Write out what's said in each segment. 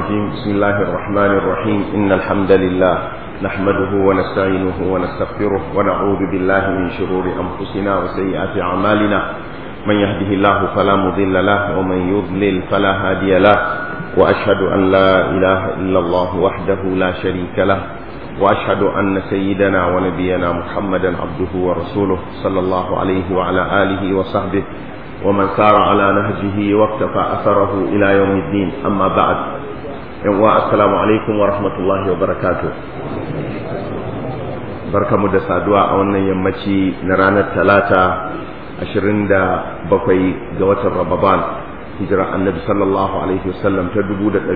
الرجيم بسم الله الرحمن الرحيم إن الحمد لله نحمده ونستعينه ونستغفره ونعوذ بالله من شرور أنفسنا وسيئات أعمالنا من يهده الله فلا مضل له ومن يضلل فلا هادي له وأشهد أن لا إله إلا الله وحده لا شريك له وأشهد أن سيدنا ونبينا محمدا عبده ورسوله صلى الله عليه وعلى آله وصحبه ومن سار على نهجه واقتفى أثره إلى يوم الدين أما بعد السلام عليكم ورحمة الله وبركاته barka mu da saduwa a wannan yammaci na ranar talata 27 ga watan Ramadan hijira annabi sallallahu alaihi wasallam ta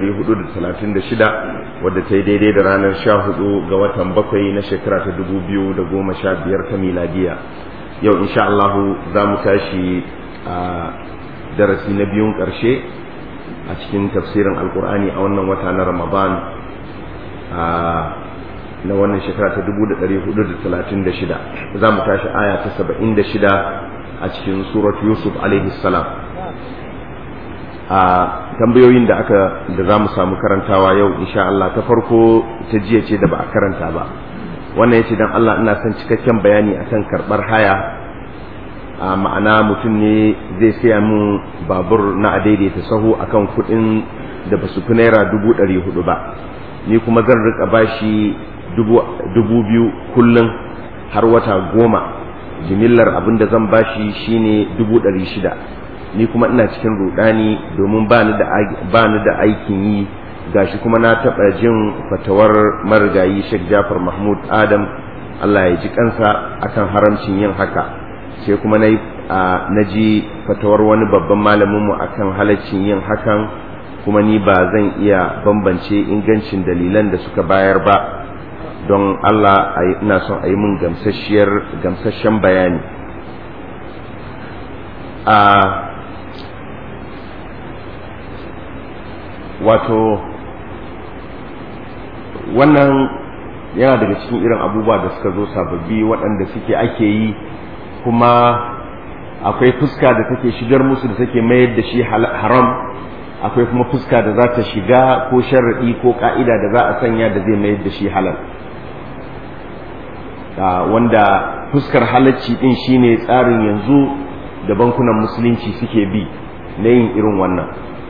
1436 wadda ta yi daidai da ranar 14 ga watan bakwai na shekara ta 2015 ta miladiya yau insha Allah za mu tashi a darasi na biyun ƙarshe a cikin tafsirin alkur'ani a wannan wata na ramadan na wannan shekara ta 1436 za mu tashi aya ta 76 a cikin surat yusuf alaihi salam a tambayoyin da aka da za mu samu karantawa yau insha Allah ta farko ta jiya ce da ba a karanta ba wannan ya ce don Allah ina son cikakken bayani akan karɓar haya a ma'ana mutum ne zai saya min babur na adaidaita sahu akan kuɗin da ba su fi naira dubu ɗari hudu ba ni kuma zan rika bashi dubu biyu kullum har wata goma jimillar abin da zan bashi shine dubu ɗari shida ni kuma ina cikin rudani domin ba ni da aikin yi gashi kuma na taɓa jin fatawar marigayi Sheikh Jafar Mahmud Adam Allah ya ji kansa akan haramcin yin haka sai kuma na na ji fatawar wani babban malaminmu akan halaccin yin hakan kuma ni ba zan iya bambance ingancin dalilan da suka bayar ba don Allah ina son a yi min gamsashen bayani a wato wannan yana daga cikin irin abubuwa da suka zo sababbi waɗanda suke ake yi kuma akwai fuska da take shigar musu da take mayar da shi haram akwai kuma fuska da za ta shiga ko sharaɗi ko ƙa'ida da za a sanya da zai mayar da shi halal wanda fuskar halacci ɗin shine tsarin yanzu da bankunan musulunci suke bi na yin irin wannan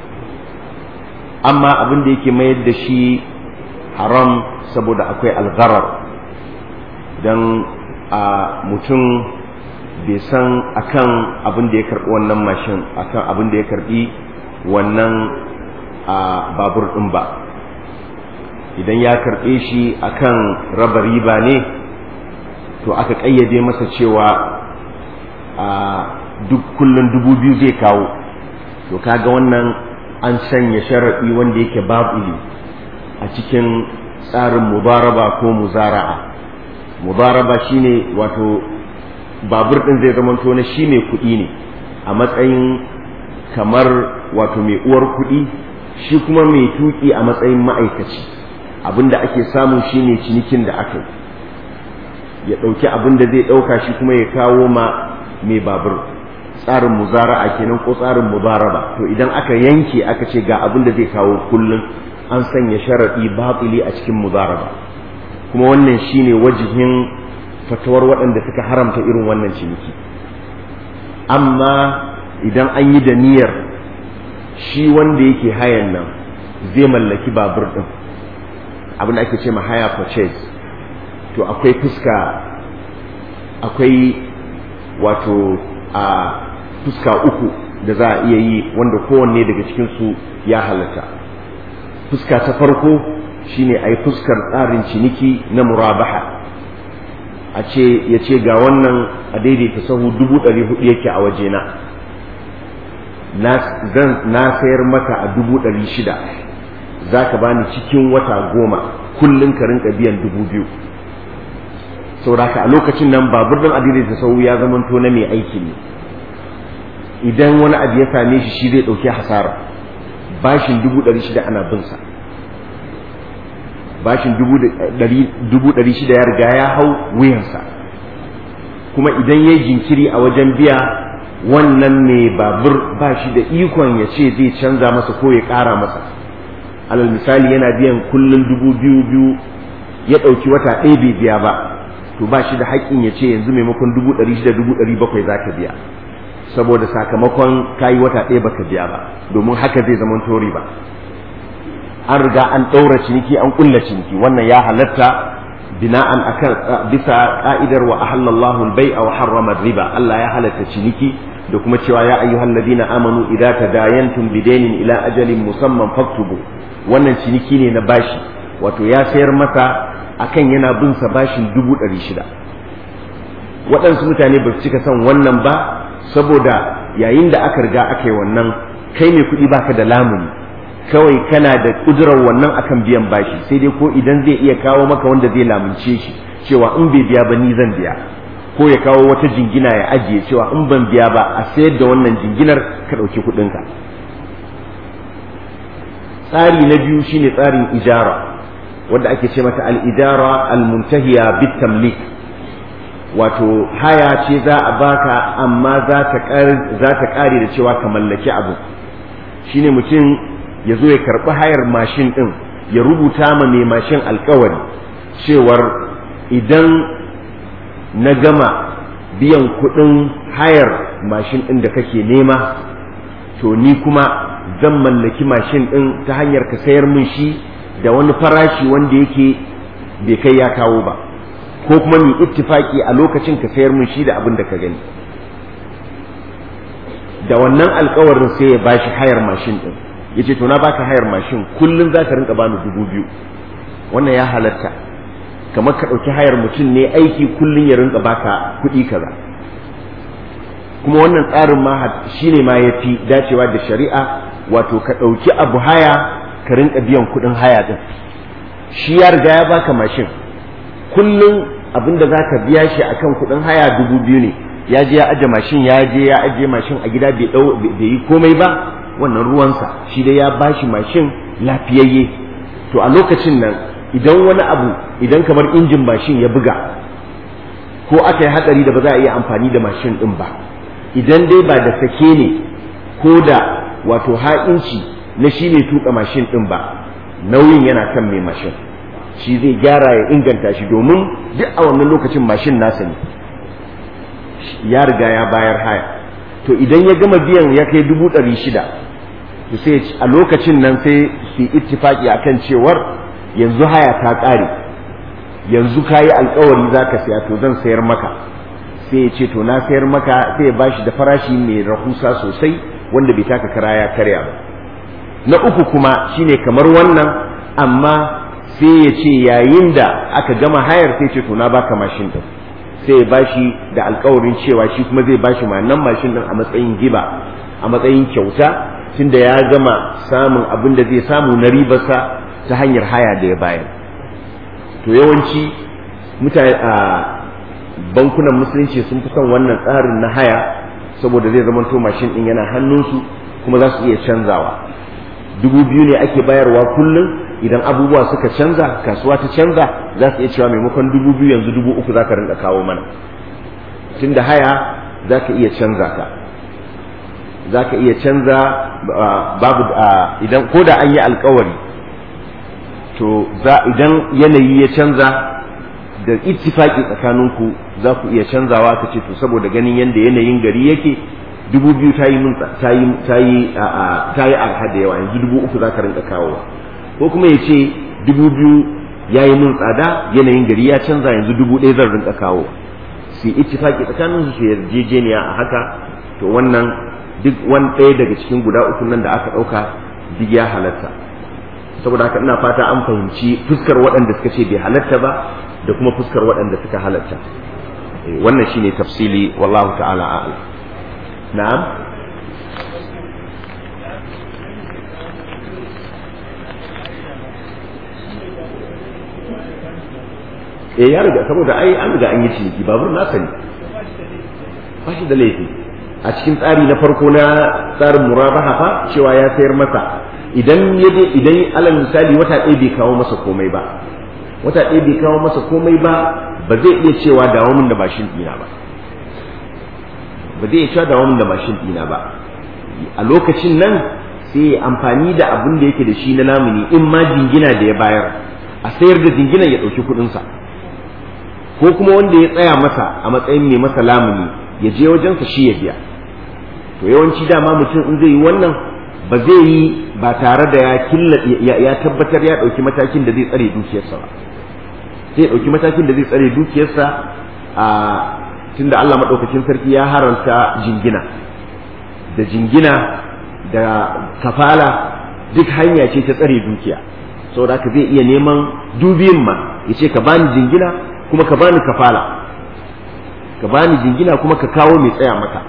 amma abin da yake mayar da shi haram saboda akwai algharar don a mutum bai san akan abin da ya karbi wannan mashin akan abin da ya karbi wannan a babur din ba idan ya karbe shi akan raba riba ne to aka kayyade masa cewa a duk kullun dubu biyu zai kawo to kaga wannan an sanya sharaɗi wanda yake babuli a cikin tsarin mubaraba ko muzara'a mubaraba shine wato babur ɗin zai zama na shi mai kuɗi ne a matsayin kamar wato mai uwar kuɗi shi kuma mai tuƙi a matsayin ma'aikaci abinda ake samu shine cinikin da aka yi ya ɗauki abin da zai ɗauka shi kuma ya kawo ma mai babur tsarin muzara'a kenan ko tsarin mubaraba to idan aka yanke aka ce ga abin da zai kawo kullum an sanya sharaɗi batili a cikin mubaraba kuma wannan shine wajihin fatawar waɗanda suka haramta irin wannan ciniki amma idan an yi da niyyar shi wanda yake hayan nan zai mallaki babur ɗin abin da ake ce ma haya purchase to akwai fuska akwai wato a fuska uku da za a iya yi wanda kowanne daga cikinsu ya halatta fuska ta farko shine a yi fuskar tsarin ciniki na murabaha a ce ya ce ga wannan a daidaita sahu dubu ɗari hudu yake a wajena na sayar maka a dubu ɗari shida za ka bani cikin wata goma kullum ka rinka biyan dubu biyu sauraka a lokacin nan babur ɗin a daidaita sahu ya zamanto na mai aiki ne idan wani abu ya same shi shi zai ɗauki hasara bashin dubu ɗari shida ana binsa bashin dubu ɗari shida ya riga ya hau wuyansa kuma idan ya jinkiri a wajen biya wannan ne babur ba shi da ikon ya ce zai canza masa ko ya ƙara masa alal misali yana biyan kullum dubu biyu biyu ya ɗauki wata ɗaya bai biya ba to ba shi da haƙƙin ya ce yanzu maimakon dubu ɗari shida dubu ɗari bakwai za ka biya saboda sakamakon kayi wata ɗaya baka biya ba domin haka zai zama tori ba an riga an ɗaura ciniki an ƙulla ciniki wannan ya halatta bina'an akan bisa ka'idar wa ahallallahu al-bai'a wa harrama riba Allah ya halatta ciniki da kuma cewa ya ayyuhal ladina amanu idza tadayantum bidainin ila ajalin musamman faktubu wannan ciniki ne na bashi wato ya sayar masa akan yana bin sa bashin dubu ɗari shida waɗansu mutane ba su cika son wannan ba saboda yayin da aka riga aka yi wannan kai mai kuɗi baka da lamuni kawai kana da ƙudurar wannan akan biyan bashi sai dai ko idan zai iya kawo maka wanda zai lamunce shi cewa in bai biya ba ni zan biya ko ya kawo wata jingina ya ajiye cewa in ban biya ba a sayar da wannan jinginar ka ɗauki kuɗinka tsari na biyu shine tsarin ijara wanda ake ce mata al-ijara al-muntahiya bit tamlik wato haya ce za a baka amma za ta kare da cewa ka mallaki abu shine mutum ya zo ya karɓi hayar mashin ɗin ya rubuta ma mai mashin alkawari cewar idan na gama biyan kuɗin hayar mashin ɗin da kake nema to ni kuma zan mallaki mashin ɗin ta hanyar ka sayar min shi da wani farashi wanda yake bai kai ya kawo ba ko kuma mu ittifaki a lokacin ka sayar min shi da abin da ka gani da wannan alkawarin sai ya bashi hayar mashin din yace to na baka hayar mashin kullun za ka rinka bani dubu biyu wannan ya halatta kamar ka ɗauki hayar mutum ne aiki kullun ya rinka baka kuɗi kaza kuma wannan tsarin ma shine ma yafi dacewa da shari'a wato ka ɗauki abu haya ka rinka biyan kuɗin haya din shi ya riga ya baka mashin kullum abinda za ka biya shi akan kuɗin haya dubu biyu ne ya je ya aje mashin ya je ya aje mashin a gida bai yi komai ba wannan ruwansa shi dai ya bashi mashin lafiyayye to a lokacin nan idan wani abu idan kamar injin mashin ya buga ko aka yi hatsari da ba za a iya amfani da mashin din ba idan dai ba da sake ne ko da wato ha'inci na shi ne tuka mashin din ba nauyin yana kan mai mashin shi zai gyara ya inganta shi domin duk a wannan lokacin mashin nasa ne ya riga ya bayar haya to idan ya gama biyan ya kai dubu ɗari shida to sai a lokacin nan sai su ittifaki akan cewar yanzu haya ta ƙare yanzu ka yi alkawari za ka saya to zan sayar maka sai ya ce to na sayar maka sai ya bashi da farashi mai rahusa sosai wanda bai taka kara ya karya ba na uku kuma shine kamar wannan amma sai ya ce yayin da aka gama hayar sai ce to na baka mashin din sai ya bashi da alkawarin cewa shi kuma zai bashi nan mashin din a matsayin giba a matsayin kyauta tunda ya gama samun abin da zai samu na ribarsa ta hanyar haya da ya bayar to yawanci mutane a bankunan musulunci sun fi son wannan tsarin na haya saboda zai zama to mashin din yana hannunsu kuma za su iya canzawa dubu biyu ne ake bayarwa kullum idan abubuwa suka canza kasuwa ta canza za su iya cewa maimakon dubu biyu yanzu dubu uku za ka rinka kawo mana tun da haya za ka iya canza ka za ka iya canza babu idan ko da an yi alkawari to idan yanayi ya canza da ittifaki tsakaninku za ku iya canzawa ka ce to saboda ganin yadda yanayin gari yake dubu biyu ta yi mun ta yi ta yi ta yi arha da yawa yanzu dubu uku za ka rinka kawowa ko kuma ya ce dubu biyu ya yi mun tsada yanayin gari ya canza yanzu dubu ɗaya zan rinka kawo su yi ittifaki tsakanin su yarjejeniya a haka to wannan duk wani ɗaya daga cikin guda uku nan da aka ɗauka duk ya halatta saboda haka ina fata an fahimci fuskar waɗanda suka ce bai halatta ba da kuma fuskar waɗanda suka halatta wannan shine tafsili wallahu ta'ala a'lam na'am eh ya riga saboda ai an riga an yi ciniki babur na sani ba shi da laifi a cikin tsari na farko na tsarin murabaha fa cewa ya sayar masa idan ya idan alal misali wata ɗaya bai kawo masa komai ba wata ɗaya bai kawo masa komai ba ba zai iya cewa dawo min da mashin ɗina ba ba zai iya cewa dawo min da mashin ɗina ba a lokacin nan sai ya amfani da abin da yake da shi na lamuni in ma jingina da ya bayar a sayar da jinginan ya ɗauki kuɗinsa ko kuma wanda ya tsaya masa a matsayin mai masa lamuni ya je wajensa shi ya biya to yawanci dama mutum in zai yi wannan ba zai yi ba tare da ya killa ya tabbatar ya ɗauki matakin da zai tsare dukiyarsa ba sai ya ɗauki matakin da zai tsare dukiyarsa a tunda Allah maɗaukakin sarki ya haranta jingina da jingina da kafala duk hanya ce ta tsare dukiya saboda haka zai iya neman dubiyin ma ya ce ka bani jingina kuma ka bani kafala ka bani jingina kuma ka kawo mai tsaya maka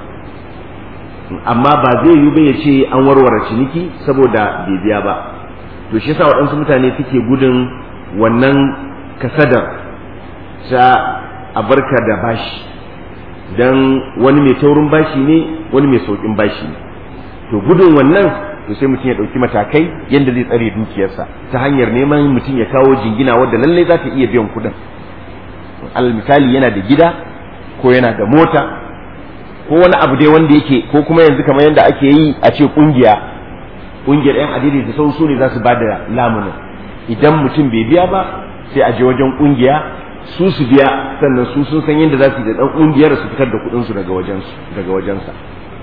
amma ba zai yi ba ya ce an warware ciniki saboda bai biya ba to shi yasa waɗansu mutane suke gudun wannan kasadar ta a barka da bashi dan wani mai taurin bashi ne wani mai saukin bashi ne to gudun wannan to sai mutum ya ɗauki matakai yadda zai tsare dukiyarsa ta hanyar neman mutum ya kawo jingina wadda lallai za ta iya biyan kuɗin alal misali yana da gida ko yana da mota ko wani abu dai wanda yake ko kuma yanzu kamar yadda ake yi a ce kungiya kungiyar yan adiri da sau su ne za su ba da lamunin idan mutum bai biya ba sai a je wajen kungiya su su biya sannan su sun san yadda za su yi da dan kungiyar su fitar da kuɗin su daga wajen daga wajensa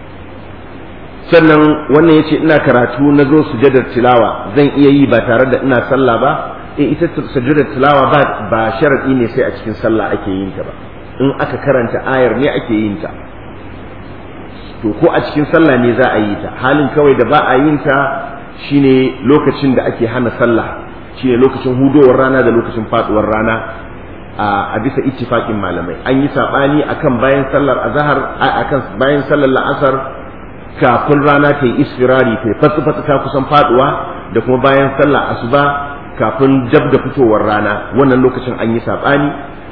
sannan wannan yace ina karatu na zo sujadar tilawa zan iya yi ba tare da ina sallah ba eh ita sujudar tilawa ba ba sharadi ne sai a cikin sallah ake yin ta ba in aka karanta ayar ne ake yin ta to ko a cikin sallah ne za a yi ta halin kawai da ba a yin ta shine lokacin da ake hana sallah shine lokacin hudowar rana da lokacin faduwar rana a bisa ittifaqin malamai an yi sabani akan bayan sallar azhar akan bayan sallar la'asar kafin rana ta yi isfirari ta fatsi fatsi ta kusan faduwa da kuma bayan sallar asuba kafin jab da fitowar rana wannan lokacin an yi sabani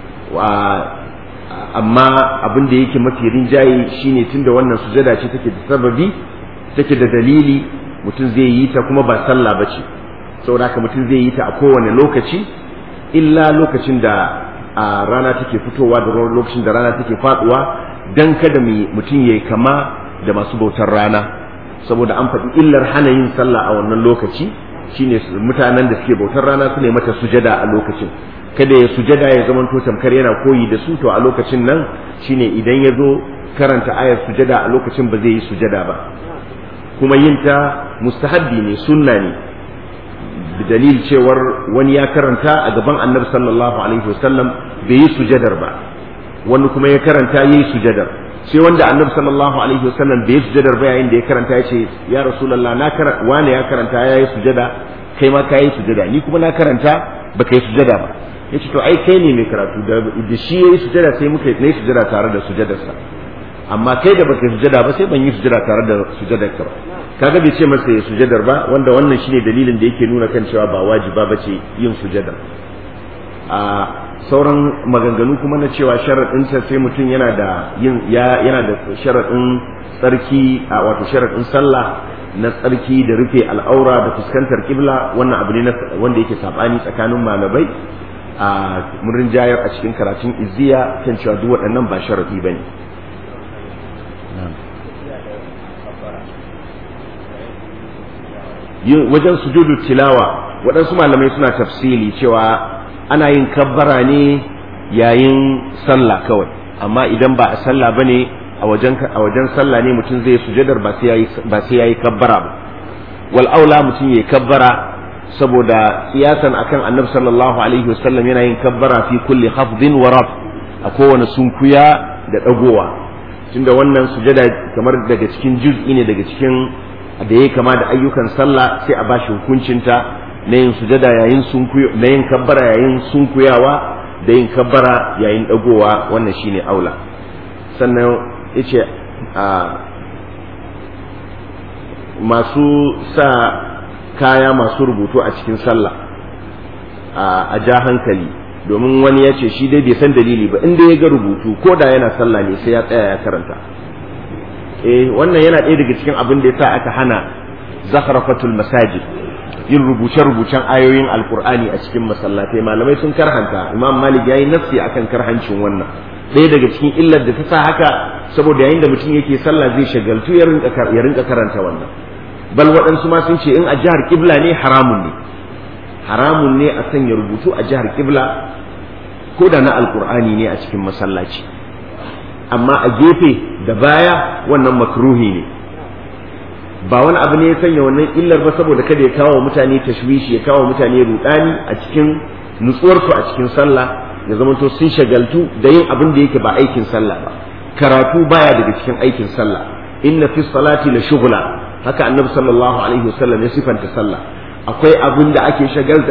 amma abin da yake mafi rinjaye shine tunda wannan sujada ce take da sababi take da dalili mutum zai yi ta kuma ba sallah ba ce saboda haka mutum zai yi ta a kowane lokaci illa lokacin da a rana take fitowa da lokacin da rana take faduwa dan kada mutum yayi kama da masu bautar rana saboda an faɗi illar hana yin sallah a wannan lokaci shine mutanen da suke bautar rana su ne mata sujada a lokacin kada ya sujada ya zama to tamkar yana koyi da su to a lokacin nan shine idan ya zo karanta ayar sujada a lokacin ba zai yi sujada ba kuma yin ta mustahabbi ne sunna ne dalil cewar wani ya karanta a gaban annabi sallallahu alaihi wasallam bai yi sujadar ba wani kuma ya karanta yayi sujadar sai wanda annabi sallallahu alaihi wasallam bai yi sujadar ba yayin da ya karanta ya ce ya rasulullah na karanta wani ya karanta yayi sujada kai ma kai sujada ni kuma na karanta baka yi sujada ba ya ce to ai kai ne mai karatu da shi ya yi sujada sai muka yi sujada tare da sujadarsa amma kai da baka yi sujada ba sai ban yi sujada tare da sujadarka ba kaga bai ce masa ya sujadar ba wanda wannan shine dalilin da yake nuna kan cewa ba wajiba ba ce yin sujada a sauran maganganu kuma na cewa sharaɗin ta sai mutum yana da yin yana da sharaɗin tsarki a wato sharaɗin sallah na tsarki da rufe al'aura da fuskantar kibla wannan abu ne wanda yake sabani tsakanin malamai a murin jayar a cikin karatun izziya kan cewa duk waɗannan ba sharafi ba ne wajen sujudu tilawa waɗansu malamai suna tafsili cewa ana yin kabbara ne yayin sallah kawai amma idan ba a sallah ba ne a wajen sallah ne mutum zai sujadar ba sai ya yi kabbara ba wal aula mutum ya yi kabbara saboda siyasan akan annabi sallallahu alaihi wasallam yana yin kabbara fi kulli hafdin wa raf a kowane sunkuya da dagowa tunda wannan sujada kamar daga cikin juz'i ne daga cikin da yayi kama da ayyukan sallah sai a bashi hukuncinta na yin sujada yayin sunkuyo na yin kabbara yayin sunkuyawa da yin kabbara yayin dagowa wannan shine aula sannan yace a masu sa kaya masu rubutu a cikin sallah a ja hankali domin wani ya ce shi dai bai san dalili ba inda ya ga rubutu ko da yana sallah ne sai ya tsaya ya karanta eh wannan yana ɗaya daga cikin abin da ya sa aka hana zakhrafatul masajid yin rubuce-rubucen ayoyin alkur'ani a cikin masallatai malamai sun karhanta imam malik ya yi nafsi akan karhancin wannan ɗaya daga cikin illar da ta sa haka saboda yayin da mutum yake sallah zai shagaltu ya rinka karanta wannan bal waɗansu ma sun ce in a jihar kibla ne haramun ne haramun ne a sanya rubutu a jihar kibla ko da na alkur'ani ne a cikin masallaci amma a gefe da baya wannan makruhi ne ba wani abu ne ya sanya wannan illar ba saboda kada ya kawo mutane tashwishi ya kawo mutane rudani a cikin nutsuwarsu a cikin sallah ya zamanto sun shagaltu da yin abin da yake ba aikin sallah ba karatu baya daga cikin aikin sallah inna fi salati la shughla haka annabi sallallahu alaihi wasallam ya sifanta sallah akwai abin da ake shagalta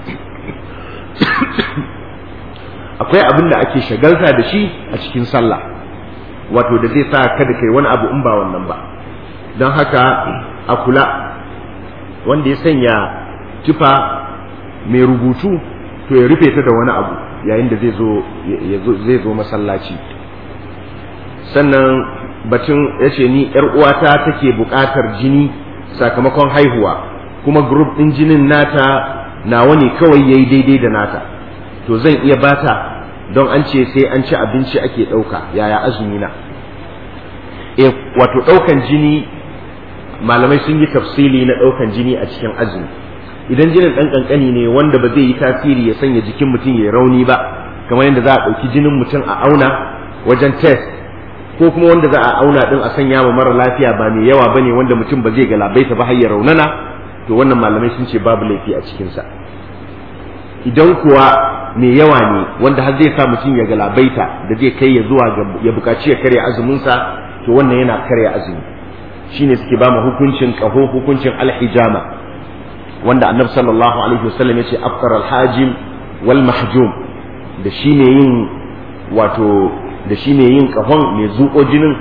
akwai abin da ake shagalta da shi a cikin sallah wato da zai sa kada kai wani abu in ba wannan ba don haka a kula wanda ya sanya tufa mai rubutu to ya rufe ta da wani abu yayin da zai zo zai zo masallaci sannan batun ya ce ni yar uwata take buƙatar jini sakamakon haihuwa kuma group ɗin jinin nata nawa ne kawai yayi daidai da nata to zan iya bata don an ce sai an ci abinci ake ɗauka yaya azumi na e wato ɗaukan jini malamai sun yi tafsili na ɗaukan jini a cikin azumi idan jinin ɗan ƙanƙani ne wanda ba zai yi tasiri ya sanya jikin mutum ya rauni ba kamar yadda za a ɗauki jinin mutum a auna wajen test ko kuma wanda za a auna ɗin a sanya ma mara lafiya ba mai yawa bane wanda mutum ba zai galabaita ba har ya raunana to wannan malamai sun ce babu laifi a cikinsa idan kuwa mai yawa ne wanda har zai sa mutum ya galabaita da zai kai ya zuwa ya buƙaci ya karya azuminsa to wannan yana karya azumi shine suke ba mu hukuncin ƙaho hukuncin alhijama wanda annabi sallallahu alaihi wasallam ya ce afkar alhajim wal mahjum da shi ne yin wato da shi ne yin ƙahon mai zuƙo jinin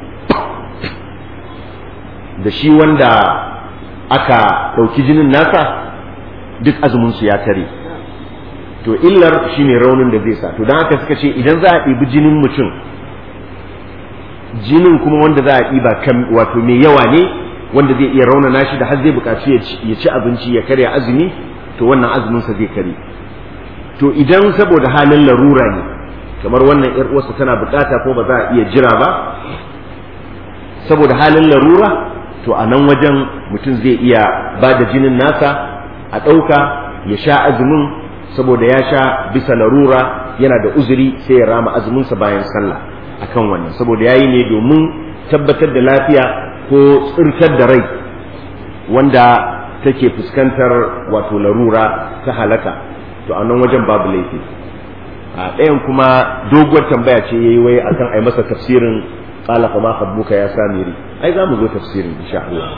da shi wanda aka ɗauki jinin nasa duk azuminsu ya tare to illar shine raunin da zai sa to don haka suka ce idan za a ɗibi jinin mutum jinin kuma wanda za a ɗiba kan wato mai yawa ne wanda zai iya raunana shi da har zai buƙaci ya ci abinci ya karya azumi to wannan azuminsa zai kare to idan saboda halin larura ne kamar wannan yar uwarsa tana buƙata ko ba za a iya jira ba saboda halin larura to a nan wajen mutum zai iya ba da jinin nasa a ɗauka ya sha azumin saboda ya sha bisa larura yana da uzuri sai ya rama azuminsa bayan sallah akan wannan saboda yayi ne domin tabbatar da lafiya ko tsirkar da rai wanda take fuskantar wato larura ta halaka to a nan wajen babu laifi a ɗayan kuma doguwar tambaya ce yayi wai akan ai masa tafsirin qala fa ma khabbuka ya samiri ai za mu zo tafsirin insha Allah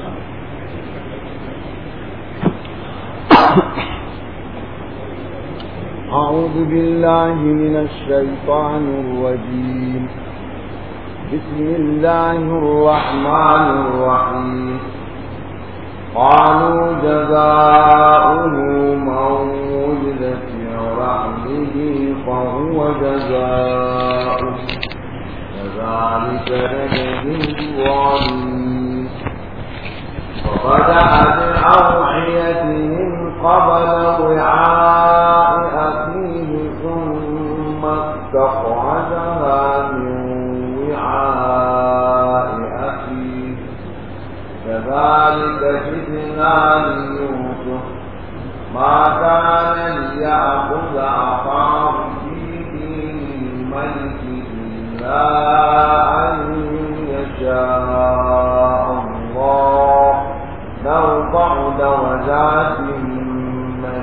أعوذ بالله من الشيطان الرجيم بسم الله الرحمن الرحيم قالوا جزاؤه من وجد في رحمه فهو جزاؤه كذلك نجزي الظالمين وبدأ بأوعيتهم قبل وعاء أخيه ثم استخرجها من وعاء أخيه كذلك جئنا ليوسف ما كان ليأخذ أخاه في دين الملك إلا أن يشاء الله نرفع درجات من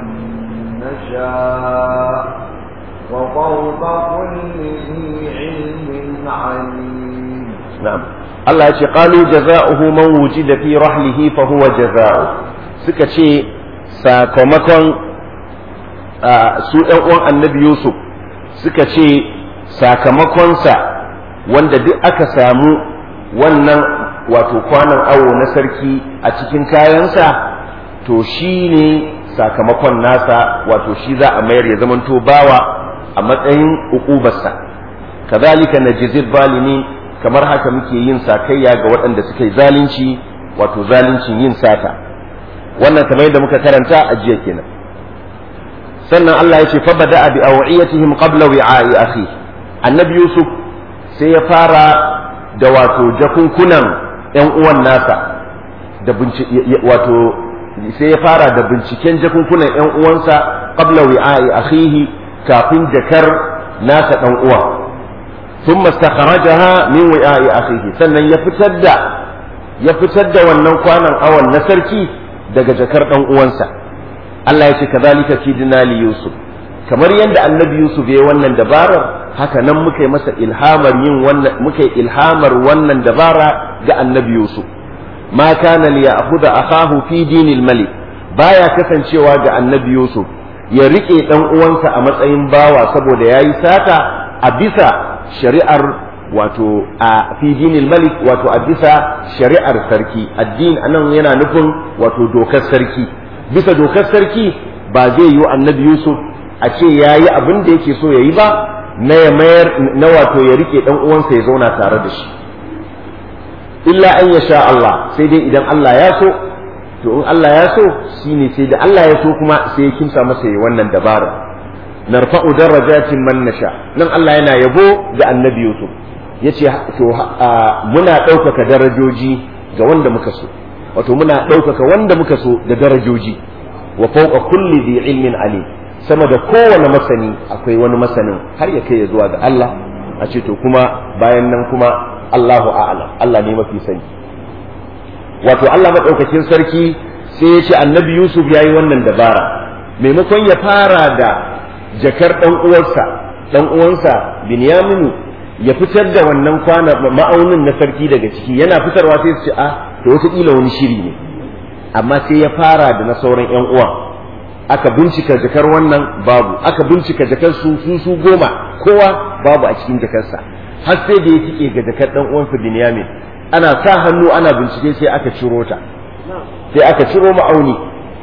نشاء وفوق كل ذي علم عليم na'am Allah ya ce qalu jaza'uhu man wujida fi rahlihi fa huwa jaza'u suka ce sakamakon su ɗan uwan annabi Yusuf suka ce sakamakonsa wanda duk aka samu wannan wato kwanan awo na sarki a cikin kayansa to shi ne sakamakon nasa wato shi za a mayar ya zamanto bawa a matsayin ukubarsa kazalika najzil zalimin kamar haka muke yin sakayya ga waɗanda suka yi zalunci wato zaluncin yin sata wannan kamar yadda muka karanta a jiya kenan sannan Allah ya ce fa bada bi awiyatihim qabla wi'a'i akhi annabi yusuf sai ya fara da wato jakunkunan yan uwan nasa da wato sai ya fara da binciken jakunkunan ƴan uwansa qabla wi'a'i akhihi kafin jakar nasa dan uwa thumma istakhrajaha min wi'a'i akhihi sannan ya fitar da ya fitar da wannan kwanan awan na sarki daga jakar dan uwansa Allah ya ce kadhalika kidna li yusuf kamar yadda annabi yusuf ya yi wannan dabarar haka nan muka yi masa ilhamar yin wannan muka yi ilhamar wannan dabara ga annabi yusuf ma kana li ya'khudha akahu fi dinil malik baya kasancewa ga annabi yusuf ya rike dan uwansa a matsayin bawa saboda yayi sata a bisa shari'ar wato a fi dinil malik wato a bisa shari'ar sarki addini anan yana nufin wato dokar sarki bisa dokar sarki ba zai yi annabi yusuf a ce ya yi abin da yake so ya yi ba na ya mayar na wato ya rike dan uwansa ya zauna tare da shi illa an ya sha Allah sai dai idan Allah ya so to in Allah ya so shine sai da Allah ya so kuma sai ya kimsa masa yi wannan dabara narfa'u darajatin man nasha nan Allah yana yabo ga annabi Yusuf yace to muna ɗaukaka darajoji ga wanda muka so wato muna ɗaukaka wanda muka so da darajoji wa fawqa kulli dhi ilmin alim sama da kowane masani akwai wani masanin har ya kai ya zuwa ga Allah a ce to kuma bayan nan kuma Allahu a'lam Allah ne mafi sani wato Allah madaukakin sarki sai ya ce annabi Yusuf yayi wannan dabara maimakon ya fara da jakar dan uwarsa dan uwansa Binyaminu ya fitar da wannan kwana ma'aunin na sarki daga ciki yana fitarwa sai su ce a to wata wani shiri ne amma sai ya fara da na sauran yan uwan aka bincika jakar wannan babu aka bincika jakar su su su goma kowa babu a cikin jakarsa har sai da ya tike ga jakar dan uwansa Binyamin ana sa hannu ana bincike sai aka ciro ta sai aka ciro ma'auni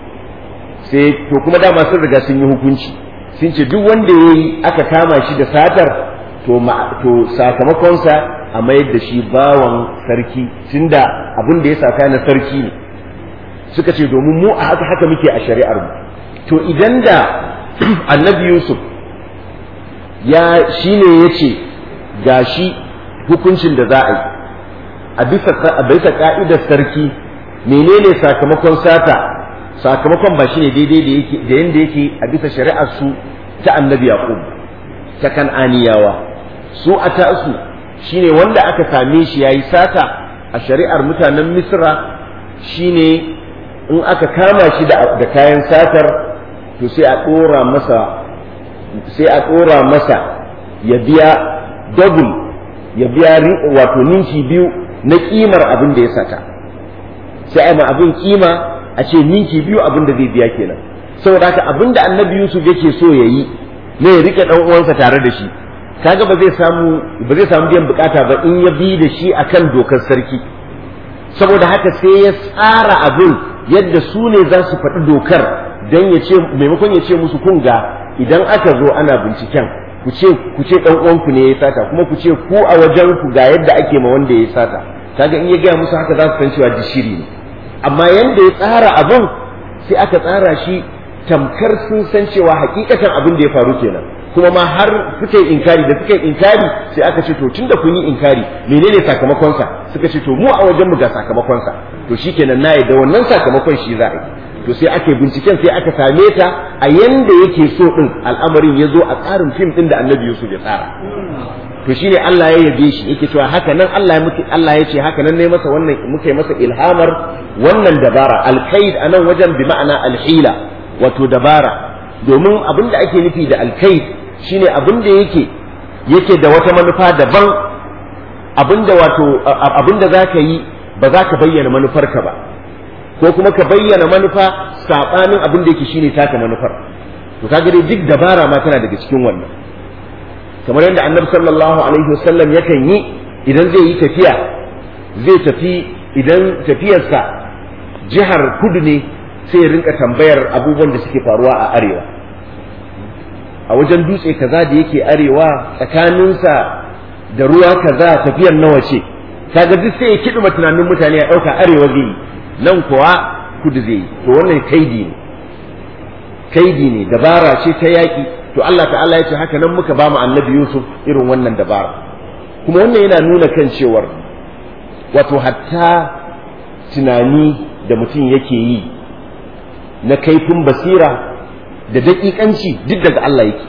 sai to kuma dama sun riga sun yi hukunci sun ce duk wanda yayi aka kama shi da satar to to sakamakonsa a mayar da shi bawan sarki tunda abin da ya saka na sarki ne suka ce domin mu a haka haka muke a shari'ar mu to idan da annabi yusuf ya shi ne ya ce ga shi hukuncin da za a yi a bisa ka'idar sarki menene sakamakon sata sakamakon ba shi ne daidai da yadda yake a bisa shari'ar su ta annabi yaqub ta kan'aniyawa su a ta'su shine wanda aka same shi yayi sata a shari'ar mutanen misra shine in aka kama shi da kayan satar to sai a ɗora masa sai a ɗora masa ya biya double ya biya wato ninki biyu na ƙimar abin da ya sata sai a ma abin ƙima a ce ninki biyu abin da zai biya kenan saboda haka abin da annabi yusuf yake so ya yi ne ya rike ɗan uwansa tare da shi kaga ba zai samu ba zai samu biyan bukata ba in ya bi da shi akan dokar sarki saboda haka sai ya tsara abin yadda su ne za su faɗi dokar don ya ce maimakon ya ce musu kun ga idan aka zo ana binciken ku ce ku ce dan uwanku ne ya sata kuma ku ce ku a wajen ku ga yadda ake ma wanda ya sata kaga in ya gaya musu haka za su san cewa dishiri ne amma yanda ya tsara abin sai aka tsara shi tamkar sun san cewa hakikatan abin da ya faru kenan kuma ma har suka yi inkari da suka yi inkari sai aka ce to tunda kun yi inkari menene sakamakonsa suka ce to mu a wajen mu ga sakamakonsa to shikenan na da wannan sakamakon shi za a yi to sai aka binciken sai aka same ta a yanda yake so din al'amarin ya zo a tsarin fim din da annabi Yusuf ya tsara to shine Allah ya yabe shi yake cewa haka nan Allah ya muke Allah ya ce haka nan ne masa wannan muka yi masa ilhamar wannan dabara alkaid anan wajen bi ma'ana alhila wato dabara domin abin da ake nufi da alkaid shine abin da yake yake da wata manufa daban abin da wato abin da zaka yi ba za ka bayyana manufarka ba ko kuma ka bayyana manufa saɓanin abin da yake shine taka manufar to kaga dai duk dabara ma tana daga cikin wannan kamar yadda annabi sallallahu alaihi wasallam yakan yi idan zai yi tafiya zai tafi idan tafiyarsa jihar kudu ne sai ya rinka tambayar abubuwan da suke faruwa a arewa a wajen dutse kaza da yake arewa tsakaninsa da ruwa kaza tafiyar nawa ce kaga duk sai ya kiɗima tunanin mutane a ɗauka arewa zai yi nan kuwa kudu zai yi to wannan kaidi ne kaidi ne dabara ce ta yaƙi to Allah ta'ala ya ce haka nan muka ba mu annabi Yusuf irin wannan dabara kuma wannan yana nuna kan cewar wato hatta tunani da mutum yake yi na kaifin basira da daƙiƙanci duk daga Allah yake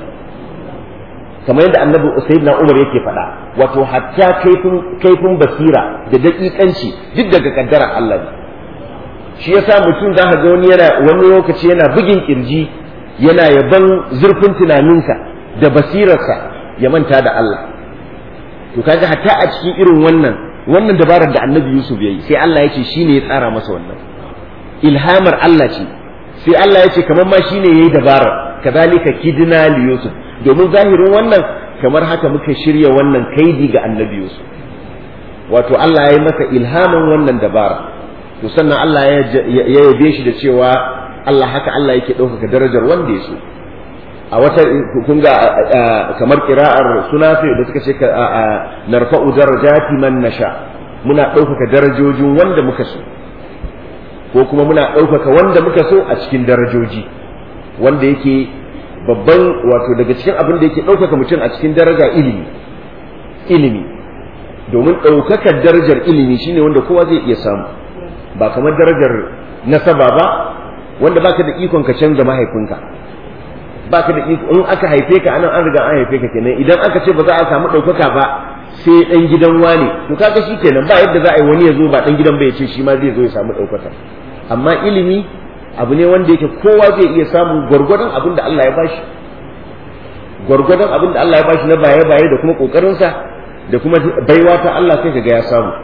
kamar yadda annabi sayyidina Umar yake faɗa wato hatta kaifin kaifin basira da daƙiƙanci duk daga kaddarar Allah ne shi yasa mutum za ka ga wani yana wani lokaci yana bugin kirji yana yaban zurfin tunaninsa da basirarsa ya manta da Allah to kaga hatta a cikin irin wannan wannan dabarar da annabi Yusuf ya yi sai Allah ya ce shine ya tsara masa wannan ilhamar Allah ce sai Allah ya ce kamar ma shine yayi dabarar kadhalika kidna li Yusuf domin zahirin wannan kamar haka muka shirya wannan kaidi ga annabi Yusuf wato Allah ya yi masa ilhamin wannan dabara to sannan Allah ya yabe shi da cewa Allah haka Allah yake ɗaukaka darajar wanda ya so a wata kun ga kamar kira'ar sunafi da suka ce narfa'u darajati man nasha muna ɗaukaka darajojin wanda muka so ko kuma muna ɗaukaka wanda muka so a cikin darajoji wanda yake babban wato daga cikin abin da yake ɗaukaka mutum a cikin daraja ilimi ilimi domin ɗaukakar darajar ilimi shine wanda kowa zai iya samu ba kamar darajar nasaba ba wanda baka da ikon ka canza mahaifinka baka da iko in aka haife ka anan an riga an haife ka kenan idan aka ce ba za a samu ɗaukaka ba sai ɗan gidan wane to kaga shi kenan ba yadda za a yi wani ya zo ba ɗan gidan ba ya ce shi ma zai zo ya samu ɗaukaka amma ilimi abu ne wanda yake kowa zai iya samun gwargwadon abin da Allah ya bashi gwargwadon abin da Allah ya bashi na baye-baye da kuma ƙoƙarinsa da kuma baiwa ta Allah sai kaga ya samu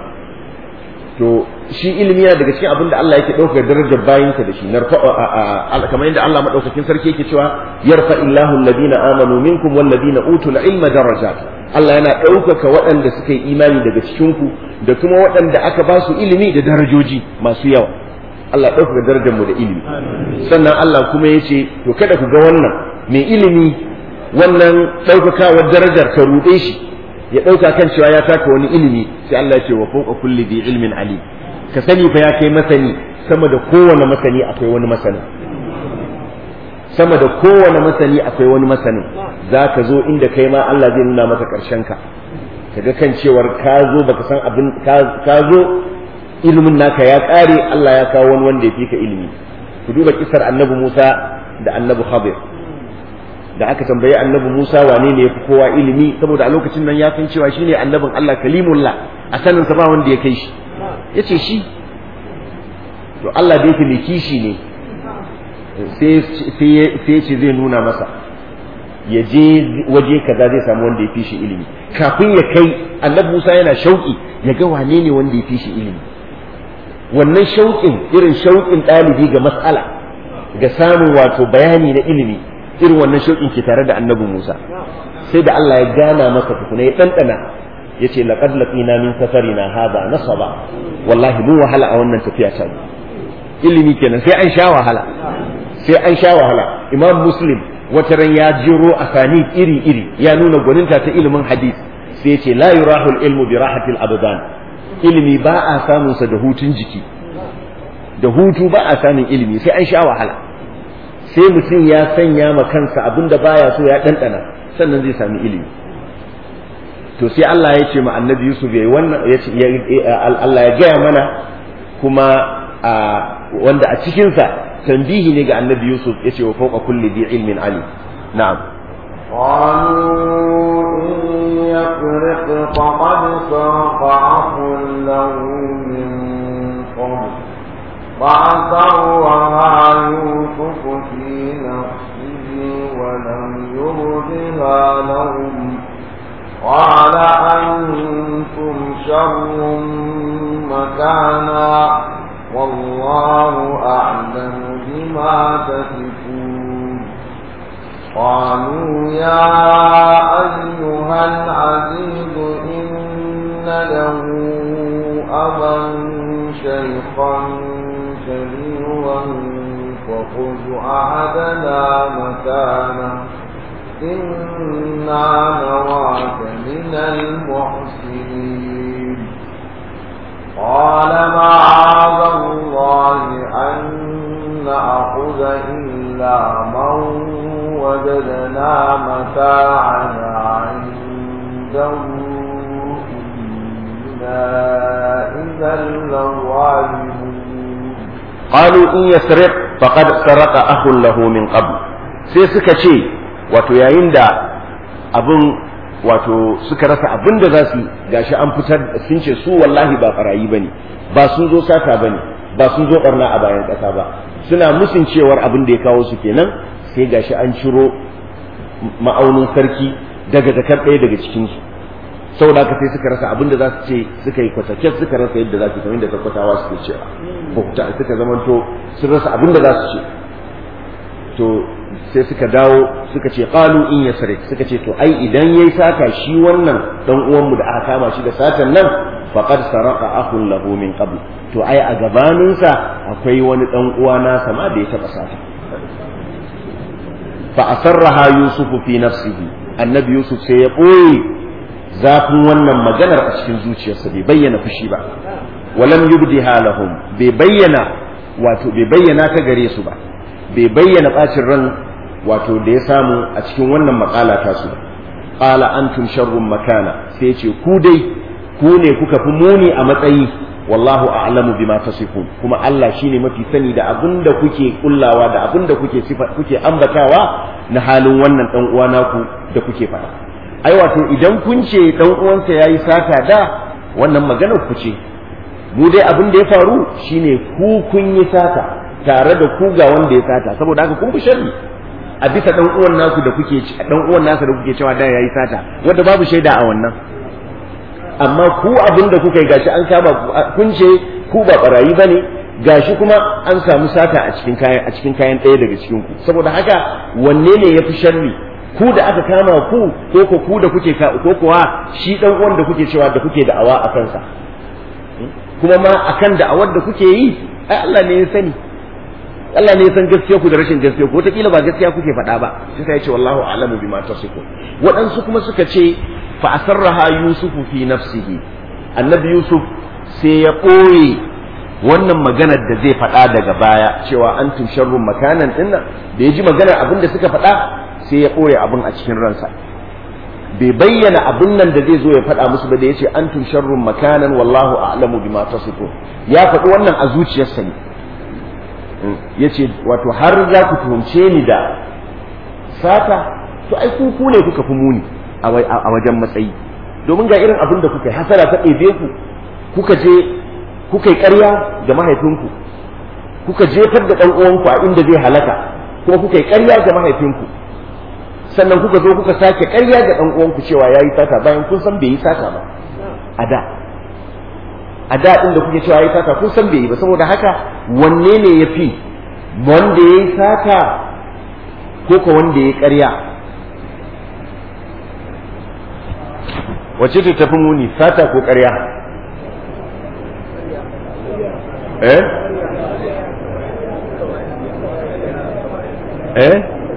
to shi ilimi yana daga cikin abin da Allah yake ɗaukar darajar bayinsa da shi kamar yadda Allah maɗaukakin sarki yake cewa yarfa illahu alladhina amanu minkum walladhina utul ilma darajat Allah yana ɗaukaka waɗanda suka yi imani daga cikin ku da kuma waɗanda aka ba su ilimi da darajoji masu yawa Allah ɗaukaka darajar mu da ilimi sannan Allah kuma ya ce to kada ku ga wannan mai ilimi wannan ɗaukakawar darajar ka ruɗe shi ya ɗauka kan cewa ya taka wani ilimi sai Allah ya ce wa fawqa kulli bi ilmin alim ka sani fa ya kai masani sama da kowane masani akwai wani masani sama da kowane masani akwai wani masanin za ka zo inda kai ma Allah zai nuna maka ƙarshen ka kaga kan cewar ka zo baka san abin ka zo ilimin naka ya ƙare Allah ya kawo wani wanda ya fi ka ilimi ku duba kisar annabi Musa da annabi Khadir da aka tambayi annabi Musa wane ne yafi kowa ilimi saboda a lokacin nan ya san cewa shine annabin Allah kalimullah a sanin sa ba wanda ya kai shi yace shi to Allah da yake mai kishi ne sai sai ce zai nuna masa ya je waje kaza zai samu wanda ya fi shi ilimi kafin ya kai annabi Musa yana shauki ya ga wane ne wanda ya fi shi ilimi wannan shauƙin irin shauƙin ɗalibi ga mas'ala ga samun wato bayani na ilimi irin wannan shauƙin ke tare da annabi Musa sai da Allah ya gana masa tukuna ya ɗanɗana ya ce laqad laqina min safarina hadha nasaba wallahi mu wahala a wannan tafiya ta ilimi kenan sai an sha wahala sai an sha wahala imam muslim wata ran ya jiro asani iri iri ya nuna gwaninta ta ilimin hadith sai ya ce la yurahul ilmu bi rahatil abdan ilimi ba a samun sa da hutun jiki da hutu ba a samun ilimi sai an sha wahala sai mutum ya sanya ma kansa abin da baya so ya ɗanɗana sannan zai sami ilimi to sai Allah ya ce ma annabi Yusuf ya wannan ya ce Allah ya gaya mana kuma wanda a cikinsa tambihi ne ga annabi Yusuf ya ce wa fawqa kulli dhi ilmin ali na'am قالوا إن يسرق فقد سرق أخ له من قبل فعسرها يوسف في نفسه ولم يردها لهم قال أنتم شر مكانا والله أعلم بما تصفون قالوا يا أيها العزيز إن له أبا شيخا كبيرا فخذ أحدنا مكانه إنا نراك من المحسنين قال معاذ الله أن نأخذ إلا من وجدنا متاعنا عنده إنا إذا لظالمون qalu in yasriq faqad saraqa akhun lahu min qabl sai suka ce wato yayin da abin wato suka rasa abin da za su gashi an fitar sun ce su wallahi ba barayi bane ba sun zo sata bane ba sun zo barna a bayan ƙasa ba suna musun cewar abin da ya kawo su kenan sai gashi an ciro ma'aunin sarki daga jakar ɗaya daga cikin su saboda haka sai suka rasa abin da za su ce suka yi kwataken suka rasa yadda za su kamar da tabbatawa suke cewa bauta suka zamanto sun rasa abin da za su ce to sai suka dawo suka ce qalu in yasrik suka ce to ai idan yayi sata shi wannan dan uwanmu da aka kama shi da satan nan faqad saraka akhun lahu min qabl to ai a gabanin sa akwai wani dan uwa na sama da ya taba sata fa asarraha yusufu fi nafsihi annabi yusuf sai ya boye zafin wannan maganar a cikin zuciyarsa bai bayyana fushi ba walam yubdiha lahum bai bayyana wato bai bayyana ta gare su ba bai bayyana bacin ran wato da ya samu a cikin wannan makala ta su qala antum sharrun makana sai ce ku dai ku ne kuka fi muni a matsayi wallahu a'lamu bima tasifun kuma Allah shine mafi sani da abinda kuke kullawa da abinda kuke sifa kuke ambatawa na halin wannan dan uwa naku da kuke faɗa ai wato idan kun ce dan uwansa yayi sata da wannan maganar ku ce mu dai abin da ya faru shine ku kun yi sata tare da ku ga wanda ya sata saboda haka kun fi sharri a bisa dan uwan naku da kuke dan uwan nasa da kuke cewa da yayi sata wanda babu shaida a wannan amma ku abin da kuka yi gashi an kama kun ce ku ba barayi bane gashi kuma an samu sata a cikin kayan a cikin kayan ɗaya daga cikin ku saboda haka wanne ne yafi sharri ku da aka kama ku ko ko ku da kuke ko kuwa shi dan uwan da kuke cewa da kuke da'awa a kansa kuma ma akan da'awar da kuke yi ai Allah ne ya sani Allah ne ya san gaskiya ku da rashin gaskiya ku wataƙila ba gaskiya kuke faɗa ba sai sai ya ce wallahu a'lamu bima tasifun waɗansu kuma suka ce fa asarraha yusufu fi nafsihi annabi yusuf sai ya ɓoye wannan maganar da zai faɗa daga baya cewa antum sharrun makanan dinnan da ya ji maganar abin da suka faɗa sai ya ɓoye abin a cikin ransa bai bayyana abin nan da zai zo ya faɗa musu ba da ya ce antum sharrun makanan wallahu a'lamu bima tasifun ya faɗi wannan a zuciyarsa ne ya ce wato har za ku tuhumce ni da sata to ai ku ku ne kuka fi muni a wajen matsayi domin ga irin abin da kuka yi hasara ta ɗebe ku kuka je kuka yi ƙarya ga mahaifinku kuka jefar da ɗan uwanku a inda zai halaka kuma kuka yi ƙarya ga mahaifinku sannan kuka zo kuka sake ƙarya ga ɗan uwanku cewa ya yi sata bayan kun san bai yi sata ba a da a da ɗin da kuke cewa ya yi sata kun san bai yi ba saboda haka wanne ne ya fi wanda ya yi sata ko ko wanda ya yi ƙarya wace ce tafi muni sata ko ƙarya eh eh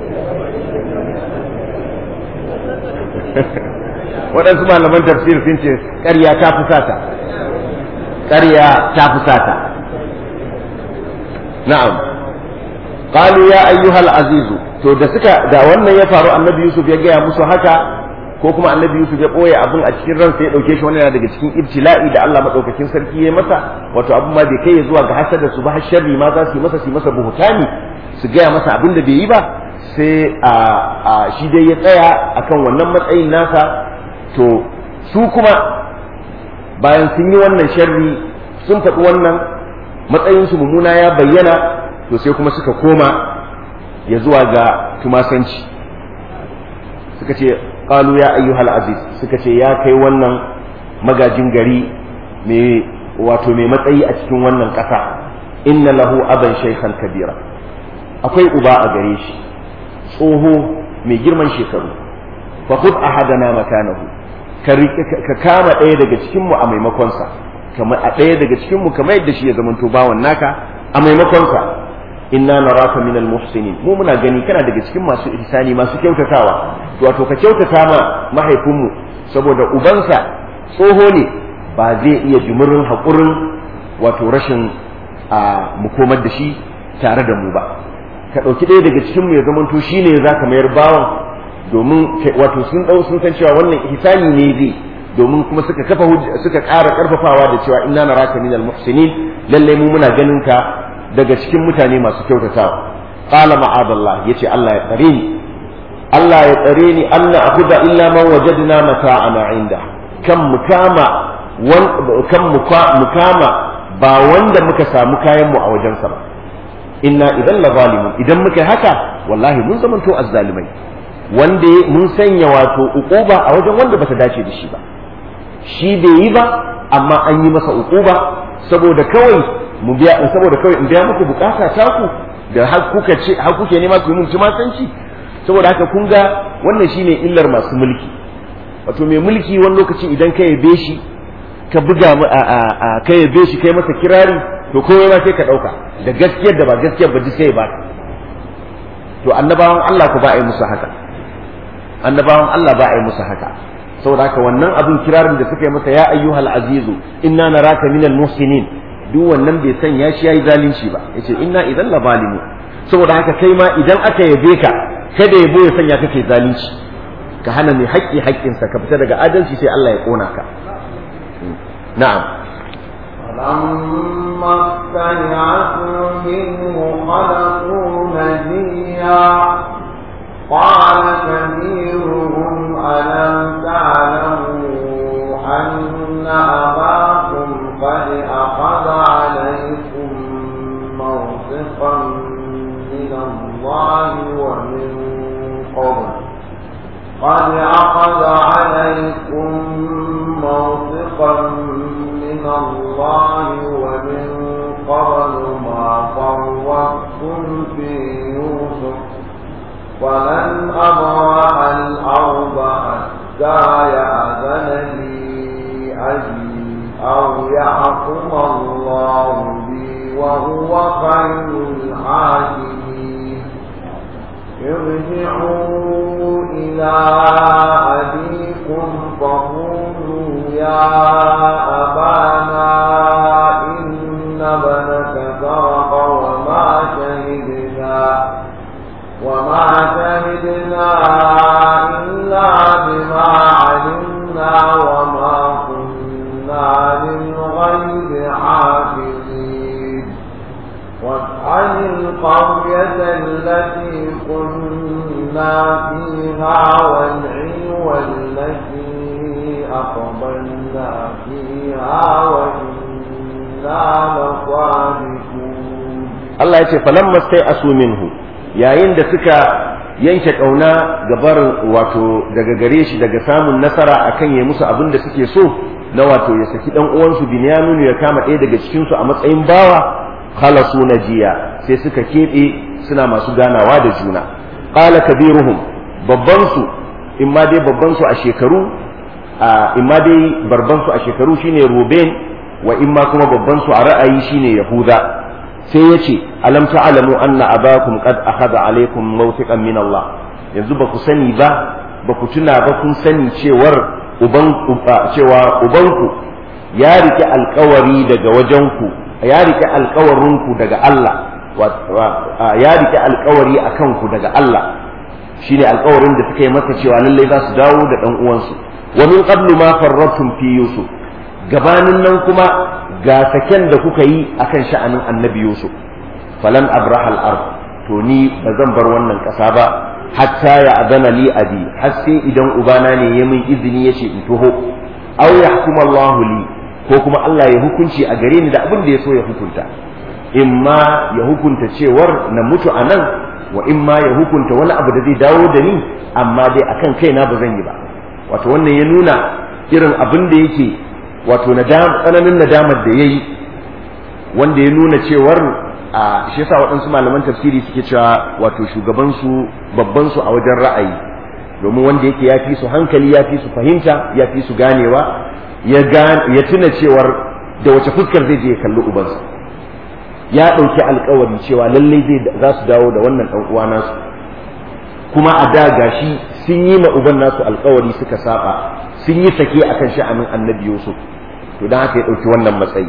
waɗansu malaman tafsir sun ce ƙarya ta fi sata ƙarya ta fi sata na'am qalu ya ayyuhal azizu to da suka da wannan ya faru annabi yusuf ya gaya musu haka ko kuma annabi yusuf ya ɓoye abin a cikin ransa ya ɗauke shi wannan daga cikin ibtila'i da Allah madaukakin sarki ya masa wato abin ma bai kai ya zuwa ga hasada su ba har sharri ma za su yi masa su yi masa buhutani su gaya masa abin da bai yi ba sai a shi dai ya tsaya akan wannan matsayin nasa to su kuma bayan sun yi wannan sharri sun faɗi wannan matsayinsu mummuna ya bayyana to sai kuma suka koma ya zuwa ga tumasanci suka ce qalu ya ayyuhal aziz suka ce ya kai wannan magajin gari mai wato mai matsayi a cikin wannan ƙasa inna lahu aban shaykhan kabira akwai uba a gare shi tsoho mai girman shekaru fa khudh ahadana makanahu ka kama ɗaya daga cikin mu a maimakon sa kamar a ɗaya daga cikin mu kamar yadda shi ya zamanto bawan naka a maimakon sa inna naraka minal muhsinin mu muna gani kana daga cikin masu ihsani masu kyautatawa wato ka kyautata ma mahaifinmu saboda ubansa tsoho ne ba zai iya jimirin haƙurin wato rashin a mu komar da shi tare da mu ba ka ɗauki ɗaya daga cikin mu ya zamanto shi ne za ka mayar bawan domin wato sun ɗau sun san cewa wannan ihsani ne zai domin kuma suka kafa suka ƙara ƙarfafawa da cewa inna naraka minal muhsinin lallai mu muna ganin ka daga cikin mutane masu kyautatawa qala ma'adallah yace Allah ya tsare ni Allah ya tsare ni anna akhudha illa man wajadna mata'ana inda kan mukama kan mukama ba wanda muka samu kayan mu a wajensa ba inna idan la zalimun idan muka haka wallahi mun zamanto azzalimai wanda mun sanya wato uquba a wajen wanda bata dace da shi ba shi bai yi ba amma an yi masa uquba saboda kawai mu biya saboda kawai in biya muku bukata ta ku da har kuka ce har kuke nema ku yi mun tumasanci saboda haka kun ga wannan shine illar masu mulki wato mai mulki wani lokaci idan ka yabe shi ka buga a ka yabe shi kai masa kirari to komai ma sai ka dauka da gaskiyar da ba gaskiyar ba duk sai ba to annabawan Allah ku ba a yi musu haka annabawan Allah ba a yi musu haka saboda haka wannan abin kirarin da suka yi masa ya ayyuhal azizu inna naraka minal muhsinin duk wannan bai sanya shi yayi zalunci ba yace inna idan la zalimu saboda haka kai ma idan aka yabe ka kada yabo ya sanya kake zalunci ka hana mai haƙƙi haƙƙinsa ka fita daga adalci sai Allah ya ƙona ka na'am فلما استيعسوا منه خلقوا نجيا قال كبيرهم ألم تعلموا أن أباكم قد أخذ عليكم موثقا من الله ومن قبل قد أخذ عليكم موثقا من الله ومن قبل ما فرطتم في يوسف ولن أبرح الأرض حتى يأذن لي أبي أو يحكم الله بي وهو خير الحاكمين ارجعوا إلى أبيكم فقولوا يا أبانا إن ابنك سرق وما شهدنا وما شهدنا إلا بما علمنا وما كنا للغيب حافظين واسأل القرية التي كنا فيها والعلو التي أقبلنا فيها وإنا لصادقون Allah ya ce falamma sai asu minhu yayin da suka yanke kauna gabar wato daga gare shi daga samun nasara akan ya musu abin da suke so na wato ya saki dan uwansu Binyamin ya kama ɗaya daga cikin su a matsayin bawa khalasu najiya sai suka keɓe suna masu ganawa da juna qala kabiruhum babban su imma dai babban su a shekaru imma dai barban su a shekaru shine Ruben wa imma kuma babban su a ra'ayi shine Yahuda sai ya ce alam ta'lamu anna abakum qad akhadha alaykum mawthiqan min Allah yanzu ba ku sani ba ba ku tuna ba kun sani cewar uban cewa ubanku ya rike alkawari daga wajenku ya rike alkawarinku daga Allah ya rike alkawari akan ku daga Allah shine alkawarin da suka yi masa cewa lallai za su dawo da dan uwansu wa min qablu ma farratum fi yusuf gabanin nan kuma ga saken da kuka yi akan sha'anin annabi Yusuf falan abraha al-ard to ni ba zan bar wannan ƙasa ba hatta ya adana li abi har sai idan ubana ne ya min izini yace in toho aw yahkum Allah li ko kuma Allah ya hukunci a gare ni da abin da ya so ya hukunta imma ya hukunta cewar na mutu a nan wa imma ya hukunta wani abu da zai dawo da ni amma dai akan kaina ba zan yi ba wato wannan ya nuna irin abin da yake wato tsananin nadamar da ya yi wanda ya nuna cewar a shi yasa waɗansu malaman tafsiri suke cewa wato shugabansu babbansu a wajen ra'ayi domin wanda yake ya fi su hankali ya fi su fahimta ya fi su ganewa ya tuna cewar da wace fuskar zai je ya kalli ubansa ya ɗauki alkawari cewa lallai zai za su dawo da wannan ɗan uwa nasu kuma a da gashi sun yi ma uban nasu alkawari suka saba sun yi sake akan sha'anin annabi Yusuf to dan haka ya dauki wannan matsayi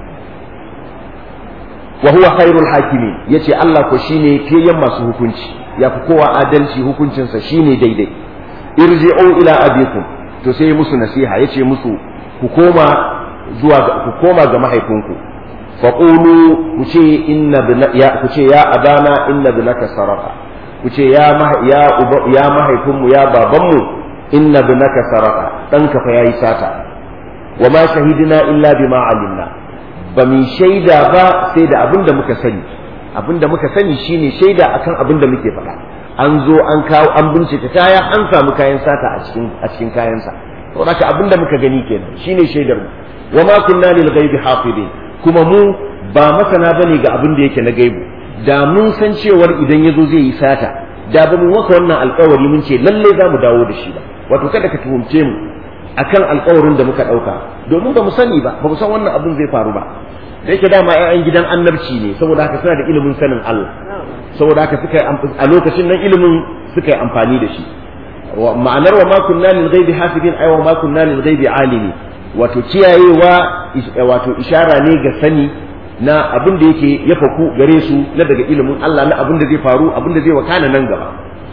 wa huwa khairul hakimi yace Allah ko shine fiyayyen masu hukunci ya fi kowa adalci hukuncinsa shine daidai irji'u ila abikum to sai musu nasiha yace musu ku koma zuwa ku koma ga mahaifinku faqulu ku ce inna ya ku ce ya abana inna binaka saraka ku ce ya ya ya mahaifinmu ya babanmu inna binaka saraka ɗanka fa yayi sata wa ma shahidina illa bima alimna ba mu shaida ba sai da abin da muka sani abin da muka sani shine shaida akan abin da muke faɗa an zo an kawo an bincika kaya an samu kayan sata a cikin a cikin kayansa to haka abin da muka gani kenan shine shaidar mu wa ma kunna lil ghaibi hafidin kuma mu ba masana bane ga abin da yake na gaibu da mun san cewar idan yazo zai yi sata da ba mu maka wannan alkawari mun ce lalle za mu dawo da shi ba wato kada ka tuhumce mu akan alkawarin da muka ɗauka domin ba mu sani ba ba mu san wannan abin zai faru ba da yake dama 'ya'yan gidan annabci ne saboda haka suna da ilimin sanin Allah saboda haka suka a lokacin nan ilimin suka yi amfani da shi ma'anar wa ma kunna lil ghaibi hafidin ay wa ma kunna lil ghaibi alimi wato kiyayewa wato ishara ne ga sani na abin da yake ya faku gare su na daga ilimin Allah na abin da zai faru abin da zai wakana nan gaba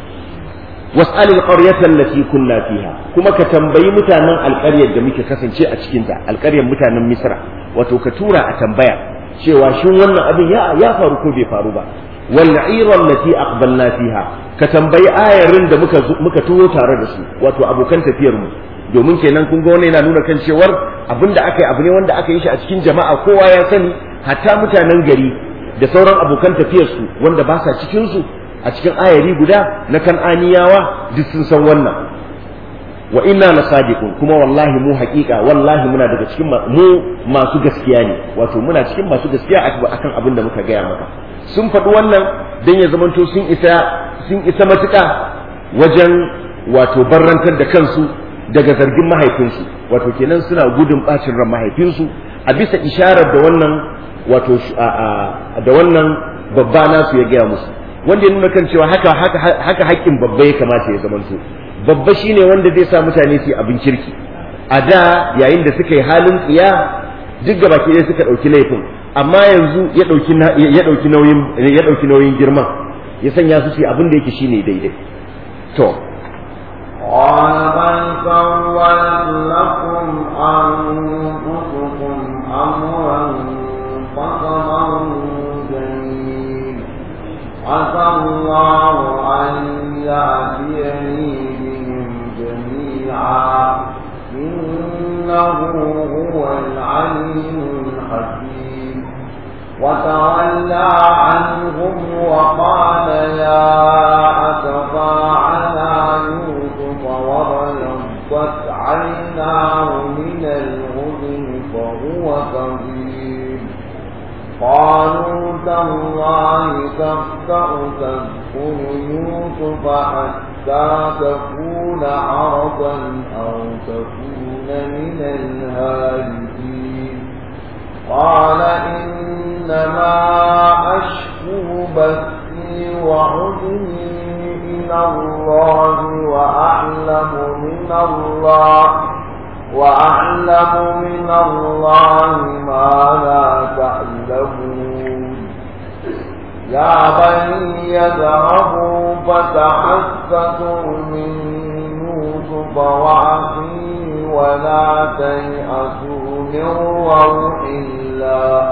was'alil qaryata allati kunna fiha kuma ka tambayi mutanen alƙaryar da muke kasance a cikin ta alƙaryar mutanen Misra wato ka tura a tambaya cewa shin wannan abin ya ya faru ko bai faru ba wal 'ira allati aqbalna fiha ka tambayi ayarin da muka muka turo tare da su wato abokan tafiyar mu domin kenan kun ga wannan yana nuna kan cewar abin da aka yi abu ne wanda aka yi shi a cikin jama'a kowa ya sani hatta mutanen gari da sauran abokan tafiyar su wanda ba sa cikin su a cikin ayari guda na kan'aniyawa duk sun san wannan wa inna la sadiqun kuma wallahi mu haƙiƙa wallahi muna daga cikin mu masu gaskiya ne wato muna cikin masu gaskiya akan abin da muka gaya maka sun faɗi wannan dan ya zamanto sun isa sun isa matuƙa wajen wato barrantar da kansu daga zargin mahaifinsu wato kenan suna gudun bacin ran mahaifinsu a bisa isharar da wannan wato da wannan babba nasu ya gaya musu wanda ya nuna kan cewa haka haka haka haƙƙin babba ya kamata ya zamanto babba shine wanda zai sa mutane su yi abin kirki a da yayin da suka yi halin tsiya duk gaba ke dai suka ɗauki laifin amma yanzu ya ɗauki ya ɗauki nauyin ya ɗauki nauyin girman ya sanya su su abin da yake shine daidai to قال بل سولت لكم أنفسكم أمرا فصبر جميل عسى الله أن يأتيني بهم جميعا إنه هو العليم الحكيم وتولى عنهم وقال يا أسفى على يوسف وابيضت عيناه من الغزن فهو كظيم قالوا تالله تفتأ تذكر يوسف حتى تكون عرضا أو تكون من الهالكين قال إنما أشكو بثي وعزني إلى الله وأعلم من الله وأعلم من الله ما لا تعلمون يا بني يذهبوا فتحسسوا من يوسف وأخيه ولا تيأسوا من روح الله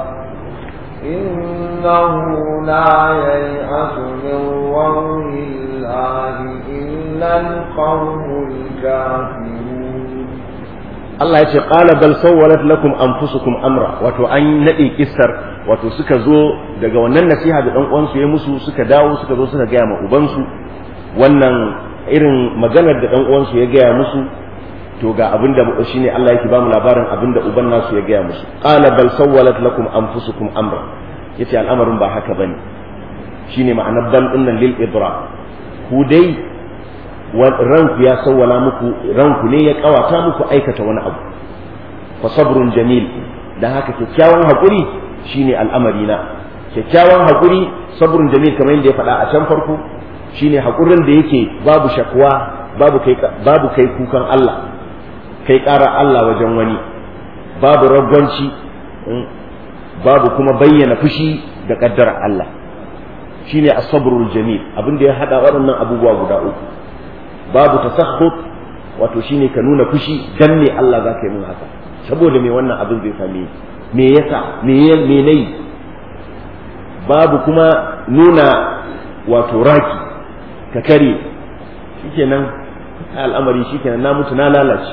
إنه لا ييأس من روح الله إلا القوم الكافرون Allah ya ce qala bal sawwalat lakum anfusukum amra wato an nade kissar wato suka zo daga wannan nasiha da dan uwansu ya musu suka dawo suka zo suka gaya ma ubansu wannan irin maganar da dan uwansu ya gaya musu to ga abin da shine Allah yake bamu labarin abin da uban nasu ya gaya musu qala bal sawwalat lakum anfusukum amra yace al'amarin ba haka bane shine ma'anar bal dinnan lil idra ku dai ranku ya sawwala muku ranku ne ya kawata muku aikata wani abu fa sabrun jamil dan haka kyakkyawan hakuri shine al'amari na kyakkyawan hakuri sabrun jamil kamar yadda ya faɗa a can farko shine hakurin da yake babu shakwa babu kai babu kai kukan Allah kai ƙara Allah wajen wani babu ragwanci babu kuma bayyana fushi da ƙaddarar Allah shine as-sabrul jamil abin da ya hada waɗannan abubuwa guda uku babu tasakhut wato shine ka nuna fushi dan me Allah zaka yi mun haka saboda me wannan abin zai same me yasa me me nayi babu kuma nuna wato raki ka kare shikenan al'amari shikenan na mutu na lalace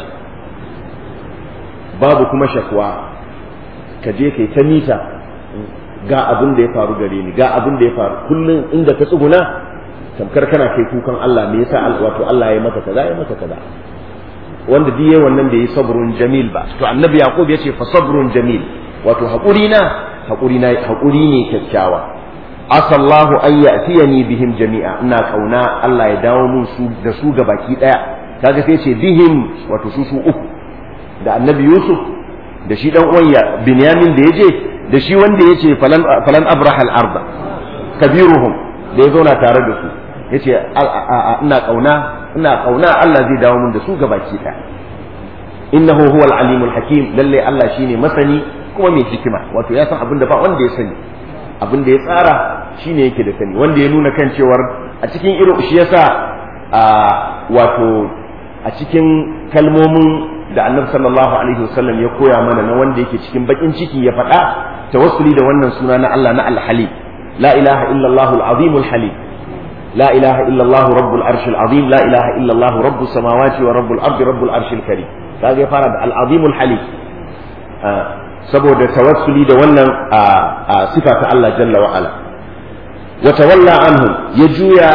babu kuma shakwa ka je kai ta mita ga abin da ya faru gare ni ga abin da ya faru kullum inda ka tsuguna tamkar kana kai kukan Allah me yasa wato Allah ya maka kaza ya maka kaza wanda duk yayin wannan da yi sabrun jamil ba to annabi yaqub yace fa sabrun jamil wato hakuri na hakuri na hakuri ne kyakkyawa asallahu an ya'tiyani bihim jami'a ina kauna Allah ya dawo mun su da su ga baki daya kaga sai ce bihim wato su su uku da annabi yusuf da shi dan uwan ya binyamin da yaje da shi wanda yace falan falan abraha al-arda kabiruhum da ya zauna tare da su yace ina kauna ina kauna Allah zai dawo mun da su ga baki daya innahu huwal alimul hakim lalle Allah shine masani kuma mai hikima wato ya san abin da ba wanda ya sani abin da ya tsara shine yake da sani wanda ya nuna kan cewar a cikin irin shi yasa a wato a cikin kalmomin da annabi sallallahu alaihi wasallam ya koya mana na wanda yake cikin bakin ciki ya faɗa tawassuli da wannan suna na Allah na al-halim la ilaha illallah al-azim al-halim la ilaha illallah rabbul arsh al-azim la ilaha illallah rabbus samawati wa rabbul ardi rabbul arsh al-karim kaga ya fara da al-azim al-halim saboda tawassuli da wannan sifa ta Allah jalla wa ala wa tawalla anhum ya juya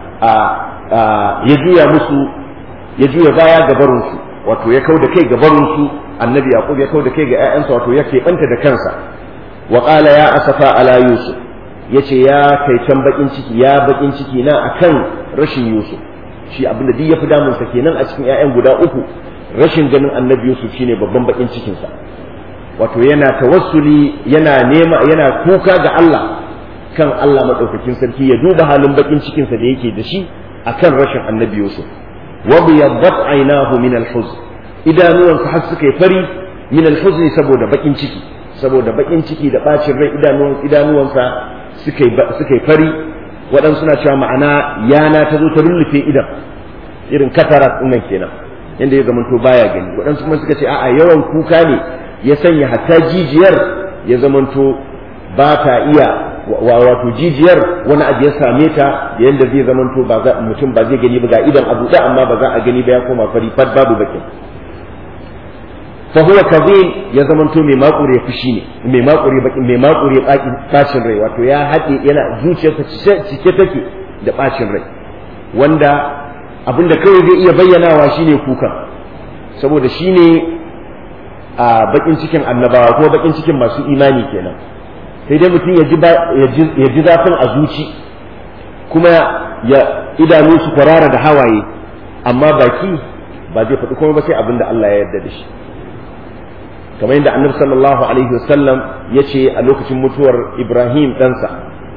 ya juya musu ya juya baya ga barin su wato ya kauda kai ga barin su annabi yaqub ya kauda kai ga ƴaƴansa wato ya keɓanta da kansa wa qala ya asafa ala yusuf yace ya kai can bakin ciki ya bakin ciki na akan rashin yusuf shi abinda duk ya fi damunsa kenan a cikin ƴaƴan guda uku rashin ganin annabi yusuf shine babban bakin cikinsa wato yana tawassuli yana nema yana kuka ga Allah kan Allah madaukakin sarki ya duba halin bakin cikinsa da yake da shi akan rashin annabi Yusuf wa biyaddat aynahu min al-huzn idanuwansa har suka yi fari min al-huzn saboda bakin ciki saboda bakin ciki da bacin rai idanuwan idanuwansa suka yi suka yi fari waɗansu suna cewa ma'ana yana ta zo ta rullufe idan irin katarat nan kenan yanda ya zamanto baya gani waɗansu kuma suka ce a'a yawan kuka ne ya sanya hatta jijiyar ya zamanto ba ta iya wato jijiyar wani abu ya same ta yadda zai zamanto ba za mutum ba zai gani ba ga idan abu da amma ba za a gani ba ya koma fari fat babu bakin fa huwa kadhib ya zamanto mai makure fushi ne mai makure bakin mai makure bacin rai wato ya haɗe yana zuciyarsa cike take da bacin rai wanda abinda kawai zai iya bayyanawa shine kukan saboda shine a bakin cikin annabawa ko bakin cikin masu imani kenan sai dai mutum ya ji zafin a zuci kuma ya idanu su kwarara da hawaye amma baki ba zai faɗi kuma ba sai abin da Allah ya yarda da shi kamar yadda annabi sallallahu alaihi wasallam ya ce a lokacin mutuwar ibrahim ɗansa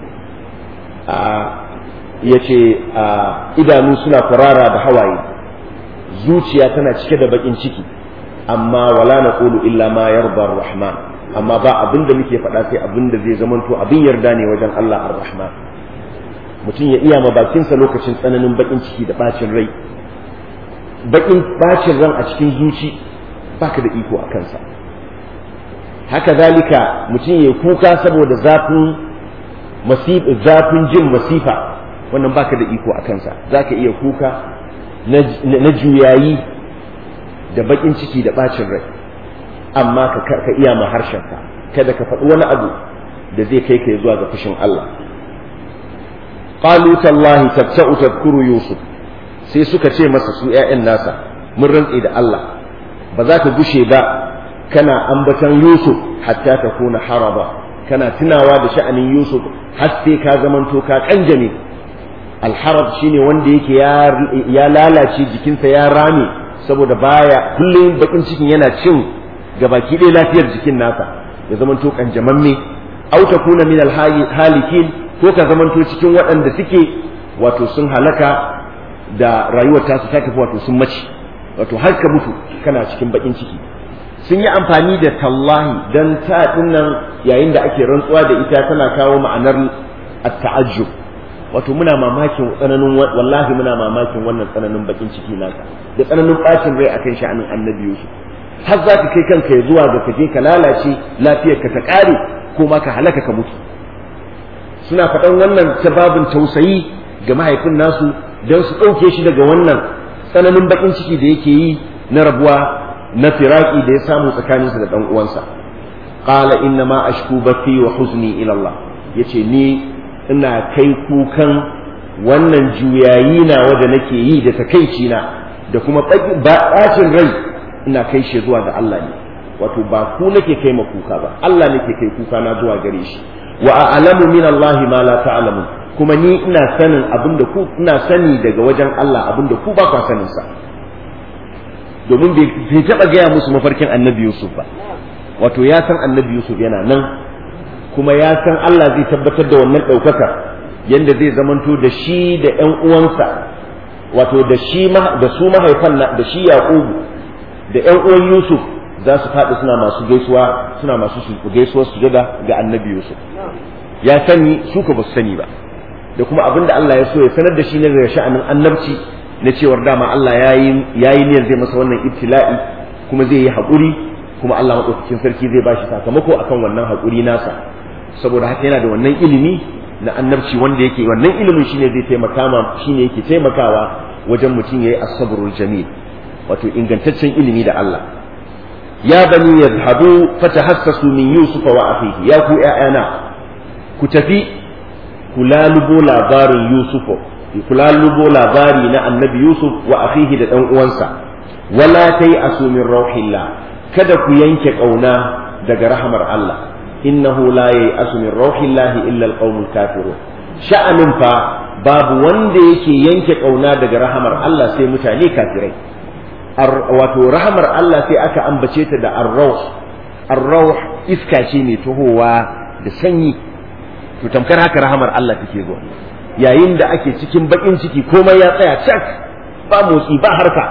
ya ce idanu suna kwarara da hawaye zuciya tana cike da bakin ciki amma wala na ƙulu illa ma yarda rahman amma ba abin da muke faɗa sai abin da zai zamanto abin yarda ne wajen Allah ar-rahman mutum ya iya ma bakinsa lokacin tsananin bakin ciki da bacin rai bakin bacin ran a cikin zuci baka da iko a kansa haka zalika mutum ya kuka saboda zafin zafin jin masifa wannan baka da iko a kansa zaka iya kuka na juyayi da bakin ciki da bacin rai amma ka ka iya ma harshenka kada ka faɗi wani abu da zai kai ka zuwa ga fushin Allah qalu tallahi tabta'u tadhkuru yusuf sai suka ce masa su ƴaƴan nasa mun rantse da Allah ba za ka gushe ba kana ambatan yusuf hatta ta kuna haraba kana tunawa da sha'anin yusuf har sai ka zamanto ka kanjame alharab shine wanda yake ya lalace jikinsa ya rame saboda baya kullum bakin cikin yana cin gabaki ɗaya lafiyar jikin nasa ya zamanto kanjamamme au takuna min alhalikin ko ka zamanto cikin waɗanda suke wato sun halaka da rayuwar tasu ta tafi wato sun mace wato har ka mutu kana cikin bakin ciki sun yi amfani da tallahi dan ta nan yayin da ake rantsuwa da ita tana kawo ma'anar at-ta'ajjub wato muna mamakin tsananin wallahi muna mamakin wannan tsananin bakin ciki naka da tsananin bacin rai akan sha'anin annabi Yusuf har za ka kai kanka ya zuwa ga kaje ka lalace lafiyarka ta ƙare ko ma ka halaka ka mutu suna faɗan wannan ta babin tausayi ga mahaifin nasu don su ɗauke shi daga wannan tsananin baƙin ciki da yake yi na rabuwa na firaki da ya samu tsakaninsa da ɗan uwansa qala inna ma ashku bathi wa huzni ila Allah yace ni ina kai kukan wannan juyayi na wanda nake yi da takaici na da kuma bacin rai ina kai shi zuwa ga Allah ne wato ba ku nake kai ma kuka ba Allah nake kai kuka na zuwa gare shi wa a'lamu min Allah ma la ta'lamun kuma ni ina sanin abinda ku ina sani daga wajen Allah abinda ku ba ku sanin sa domin bai taba gaya musu mafarkin Annabi Yusuf ba wato ya san Annabi Yusuf yana nan kuma ya san Allah zai tabbatar da wannan ɗaukaka yanda zai zamanto da shi da ƴan uwansa wato da shi da su mahaifan da shi Yaqubu da ƴan uwan Yusuf za su faɗi suna masu gaisuwa suna masu gaisuwar sujada ga annabi Yusuf ya sani su ka ba su sani ba da kuma abin da Allah ya so ya sanar da shi ne daga sha'anin annabci na cewar dama Allah ya yi niyyar zai masa wannan ibtila'i kuma zai yi haƙuri kuma Allah maɗaukakin sarki zai bashi sakamako akan wannan haƙuri nasa saboda haka yana da wannan ilimi na annabci wanda yake wannan ilimin shine zai taimaka ma shine yake taimakawa wajen mutum yayi as-sabrul jamil wato ingantaccen ilimi da Allah ya bani yadhhabu fatahassasu min yusufa wa akhihi ya ku ƴaƴana ku tafi ku lalubo labarin yusufu ku lalubo labari na annabi yusuf wa akhihi da dan uwansa wala tai asu min rauhillah kada ku yanke kauna daga rahamar Allah innahu la yai'asu min rauhillahi illa alqaumul kafirun sha'anin fa babu wanda yake yanke kauna daga rahamar Allah sai mutane kafirai wato rahamar Allah sai aka ambace ta da arrauh arrauh iska ce mai tohowa da sanyi to tamkar haka rahamar Allah take zuwa yayin da ake cikin bakin ciki komai ya tsaya cak ba motsi ba harka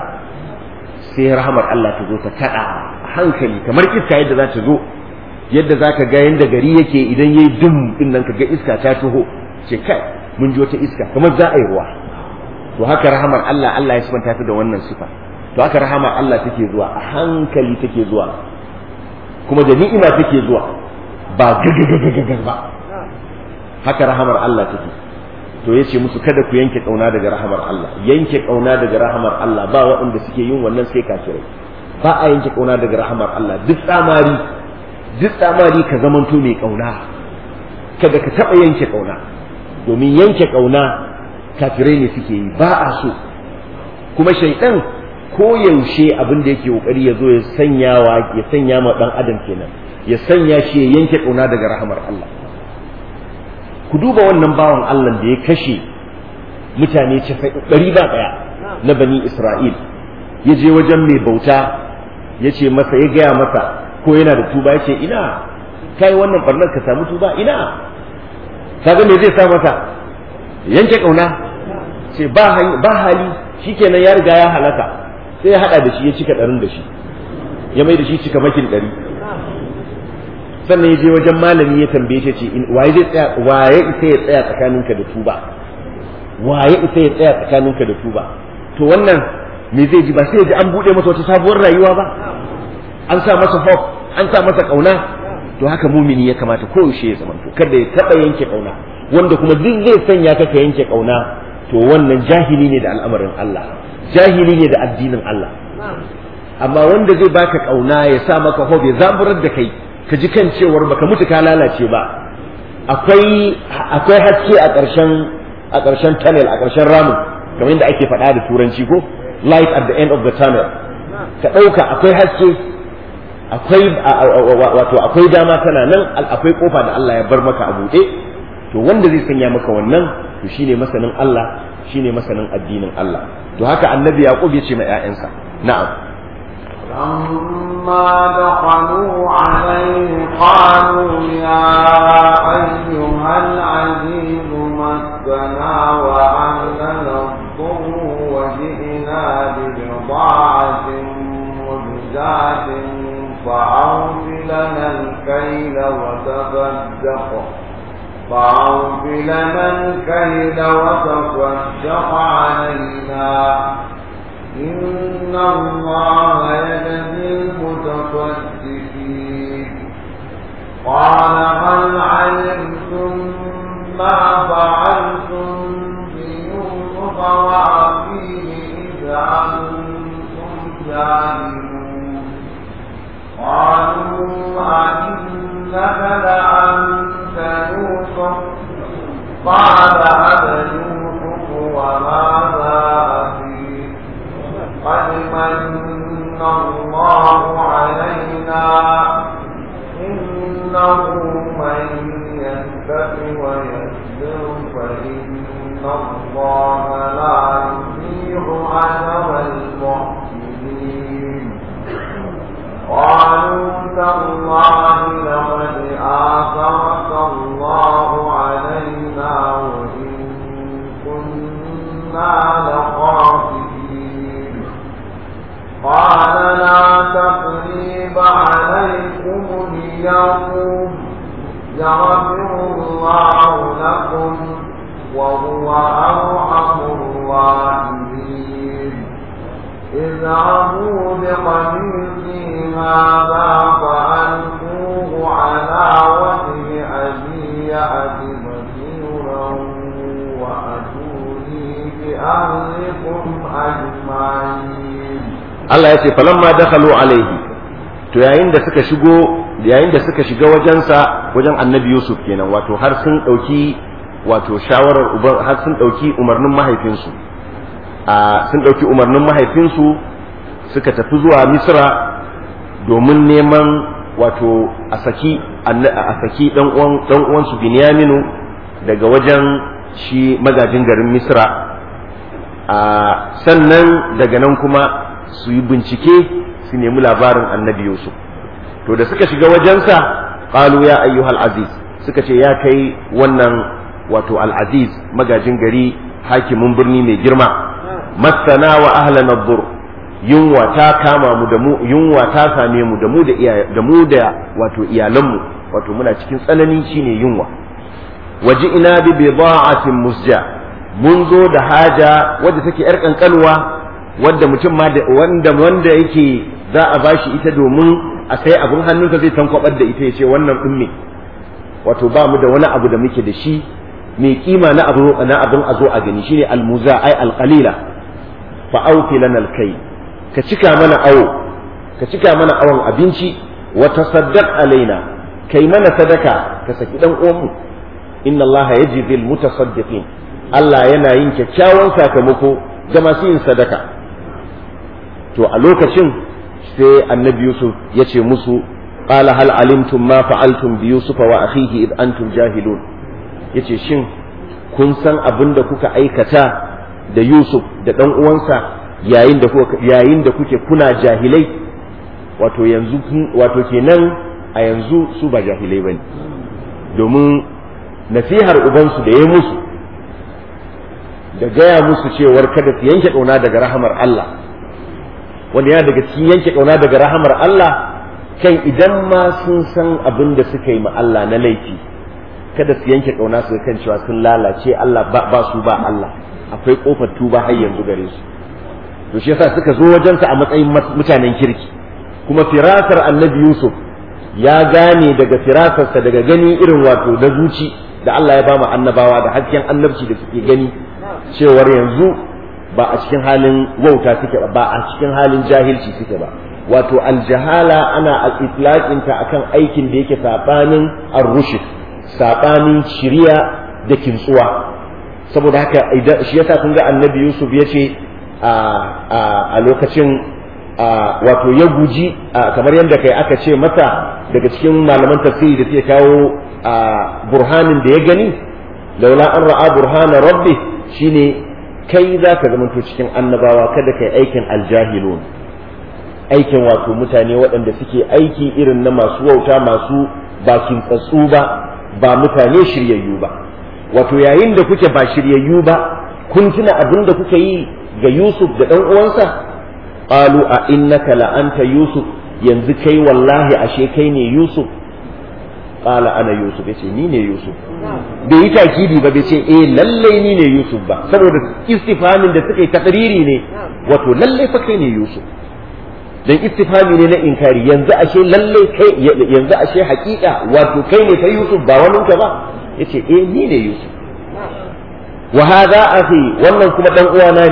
sai rahamar Allah ta zo ta kada hankali kamar iska yadda za ta zo yadda za ka ga yadda gari yake idan yayi dum din nan ka ga iska ta taho ce kai mun ji wata iska kamar za a yi ruwa to haka rahamar Allah Allah ya sifanta ta da wannan sifa to haka rahama Allah take zuwa a hankali take zuwa kuma da ni'ima take zuwa ba gagagagagar ba haka rahamar Allah take to yace musu kada ku yanke kauna daga rahamar Allah yanke kauna daga rahamar Allah ba waɗanda suke yin wannan sai kafirai ba a yanke kauna daga rahamar Allah duk tsamari duk tsamari ka zamanto mai kauna kada ka taɓa yanke kauna domin yanke kauna kafirai ne suke yi ba a so kuma shaidan ko yaushe abin da yake kokari ya zo ya sanya wa ya sanya ma dan adam kenan ya sanya shi ya yanke kauna daga rahamar Allah ku duba wannan bawan Allah da ya kashe mutane ɗari ba ɗaya na bani Isra'il ya je wajen mai bauta ya ce masa ya gaya masa ko yana da tuba ya ce ina kai wannan barnar ka samu tuba ina kaga me zai sa masa yanke kauna ce ba hali shikenan ya riga ya halaka sai ya hada da shi ya cika ɗarin da shi ya mai da shi cika makin ɗari sannan ya je wajen malami ya tambaye shi ce waye zai tsaya waye isa ya tsaya tsakaninka da tuba waye isa ya tsaya tsakaninka da tuba to wannan me zai ji ba sai ya ji an bude masa wata sabuwar rayuwa ba an sa masa hope an sa masa kauna to haka mumini ya kamata koyaushe ya zamanto kada ya taba yanke kauna wanda kuma duk zai sanya ka ka yanke kauna to wannan jahili ne da al'amarin Allah jahili ne da addinin Allah amma wanda zai baka kauna ya sa maka hope ya zaburar da kai ka ji kan cewar baka mutu ka lalace ba akwai akwai haske a ƙarshen a ƙarshen tunnel a ƙarshen ramin kamar yadda ake faɗa da turanci ko light at the end of the tunnel ka ɗauka akwai haske akwai wato akwai dama tana nan akwai kofa da Allah ya bar maka a buɗe to wanda zai sanya maka wannan to shine masanin Allah shine masanin addinin Allah to haka annabi yaqub ya ce ma ƴaƴansa na'am لما دخلوا عليه قالوا يا أيها العزيز مسنا وأهلنا الضر وجئنا ببضاعة مزجاة فأوف لنا الكيل وتصدق فأوف لنا الكيل وتصدق علينا إن الله يجزي جاهلون قالوا أئنك لأنت يوسف قال أنا يوسف وماذا أخي قد من الله علينا إنه من يتق ويسر فإن الله لا يضيع أجر المحسنين قالوا تالله لقد آثرك الله علينا وإن كنا لخاطئين قال لا تقريب عليكم اليوم يغفر الله لكم وهو أرحم الراحمين اذهبوا بقميصي هذا فألقوه على وجه أبي يأت بصيرا وأتوني بأهلكم أجمعين Allah ya ce falamma dakhalu alaihi to yayin da suka shigo yayin da suka shiga wajensa wajen annabi Yusuf kenan wato har sun dauki wato shawarar uban har sun dauki umarnin mahaifinsu a sun dauki umarnin mahaifinsu suka tafi zuwa Misra domin neman wato a saki a saki dan uwan dan uwan su Binyaminu daga wajen shi magajin garin Misra a sannan daga nan kuma su yi bincike su nemi labarin annabi Yusuf to da suka shiga wajensa qalu ya ayyuhal aziz suka ce ya kai wannan wato al-aziz magajin gari hakimin birni mai girma masana wa ahlan ad-dur yunwa ta kama mu da mu yunwa ta same mu da mu da iya da mu da wato iyalanmu wato muna cikin tsanani shine yunwa waji ina bi bida'atin musja mun zo da haja wadda take yar kankanwa wadda mutum ma da wanda wanda yake za a bashi ita domin a sai abin hannunsa zai tankwabar da ita ya ce wannan din ne wato ba mu da wani abu da muke da shi mai kima na abu na abin a zo a gani shine almuza ai alqalila fa auki lana alkay ka cika mana awo ka cika mana awon abinci wa tasaddaq alaina kai mana sadaka ka saki dan uwanmu inna allaha yajzi almutasaddiqin Allah yana yin kyakkyawan sakamako ga masu yin sadaka to a lokacin sai annabi yusuf ya ce musu qala hal alimtum ma fa'altum bi yusuf wa akhihi id antum jahilun yace shin kun san abin da kuka aikata da yusuf da dan uwansa yayin da kuka yayin da kuke kuna jahilai wato yanzu wato kenan a yanzu su ba jahilai bane domin nasihar ubansu da ya musu da gaya musu cewar kada su yanke kauna daga rahamar Allah wanda yana daga cikin yanke kauna daga rahamar Allah kan idan ma sun san abin da suka yi ma Allah na laifi kada su yanke kauna su kan cewa sun lalace Allah ba, ba su ba Allah akwai kofar tuba har yanzu gare su to shi yasa suka zo wajensa a matsayin mutanen kirki kuma firasar annabi Yusuf ya gane daga firasarsa daga gani irin wato na zuci da Allah ya ba mu annabawa da hasken annabci da suke gani cewar yanzu ba a cikin halin wauta suke ba ba a cikin halin jahilci suke ba wato aljahala ana al-itlaqinta akan aikin da yake sabanin ar-rushd sabanin shiriya da kintsuwa saboda haka idan shi yasa kun ga annabi Yusuf ya ce a lokacin wato ya guji kamar yadda kai aka ce masa daga cikin malaman tafsiri da suke kawo burhanin da ya gani laula an ra'a burhana rabbi shine kai za ka zamanto cikin annabawa kada kai aikin aljahilun aikin wato mutane waɗanda suke aiki irin na masu wauta masu bakin tsatsu ba ba mutane shiryayyu ba wato yayin da kuke ba shiryayyu ba kun tuna abin da kuka yi ga Yusuf da ɗan uwansa qalu a innaka la anta Yusuf yanzu kai wallahi ashe kai ne Yusuf qala ana Yusuf yace ni ne Yusuf bai yi takidi ba bai ce eh lallai ni ne Yusuf ba saboda istifamin da suka yi takriri ne wato lallai fa kai ne Yusuf dan istifami ne na inkari yanzu ashe lallai kai yanzu ashe hakika wato kai ne kai Yusuf ba wani ka ba yace eh ni ne Yusuf wa hadha akhi wannan kuma dan uwana ne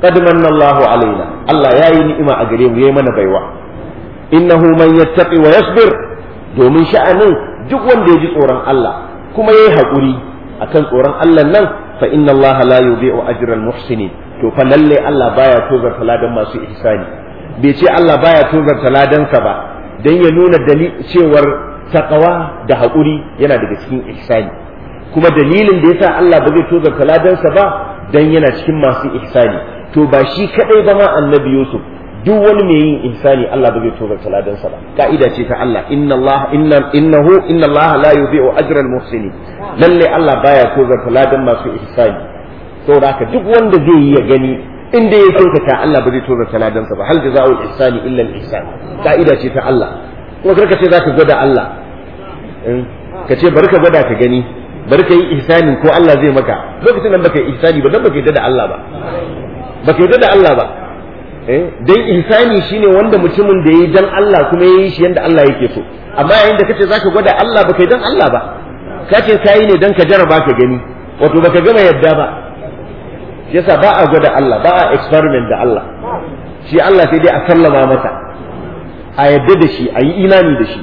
qad manna Allahu alaina Allah yayi ni'ima a gare mu yayi mana baiwa innahu man yattaqi wa yasbir domin sha'anin duk wanda ya ji tsoron Allah kuma yayi hakuri akan tsoron Allah nan fa inna Allah la yudhi'u ajral muhsinin to fa lalle Allah baya tozarta ladan masu ihsani bai ce Allah baya tozarta ladansa ba dan ya nuna dalil cewar taqwa da hakuri yana daga cikin ihsani kuma dalilin da yasa Allah ba zai tozarta ladansa ba dan yana cikin masu ihsani to ba shi kadai ba ma annabi Yusuf duk wani mai yin ihsani Allah ba zai tozarta ladansa ba ka'ida ce ta Allah inna Allah inna innahu inna Allah la yudhi'u ajra al-muhsinin lalle Allah baya tozarta ladan masu ihsani saboda haka duk wanda zai yi ya gani inda ya kyautata Allah ba zai tozarta ladansa ba hal jazaa'ul ihsani illa al-ihsan ka'ida ce ta Allah kuma karka ce zaka gwada Allah ka ce bari ka gwada ka gani bari ka yi ihsani ko Allah zai maka lokacin nan baka yi ihsani ba dan baka yi da Allah ba baka yi da Allah ba dan ihsani shine wanda mutumin da yayi dan Allah kuma yayi shi yanda Allah yake so amma yayin da kace zaka gwada Allah baka yi dan Allah ba kace kai ne dan ka jarraba ka gani wato baka gama yadda ba yasa ba a gwada Allah ba a experiment da Allah shi Allah sai dai a sallama masa a yadda da shi a yi imani da shi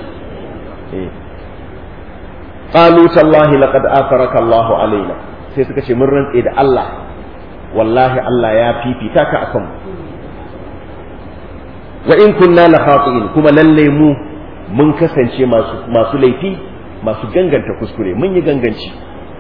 qalu tallahi laqad afaraka Allah alaina sai suka ce mun rantse da Allah wallahi Allah ya fifita ka akan wa in kunna la khati'in kuma lalle mu mun kasance masu masu laifi masu ganganta kuskure mun yi ganganci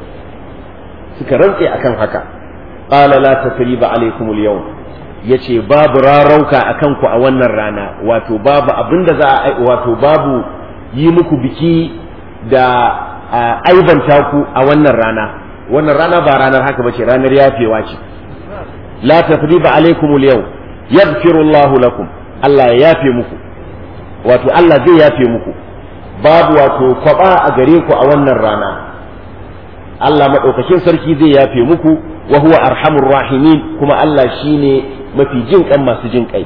suka rantse akan haka qala la tasriba alaykum al-yawm yace babu rarauka akan ku a wannan rana wato babu abinda za a wato babu yi muku biki da aibanta ku a wannan rana wannan rana ba ranar haka bace ranar yafewa ce la tasriba alaykum al-yawm yaghfiru Allahu lakum Allah ya yafe muku wato Allah zai yafe muku babu wato kwaba a gare ku a wannan rana Allah maɗaukakin sarki zai yafe muku wa huwa arhamur rahimin kuma Allah shine mafi jin kan masu jin kai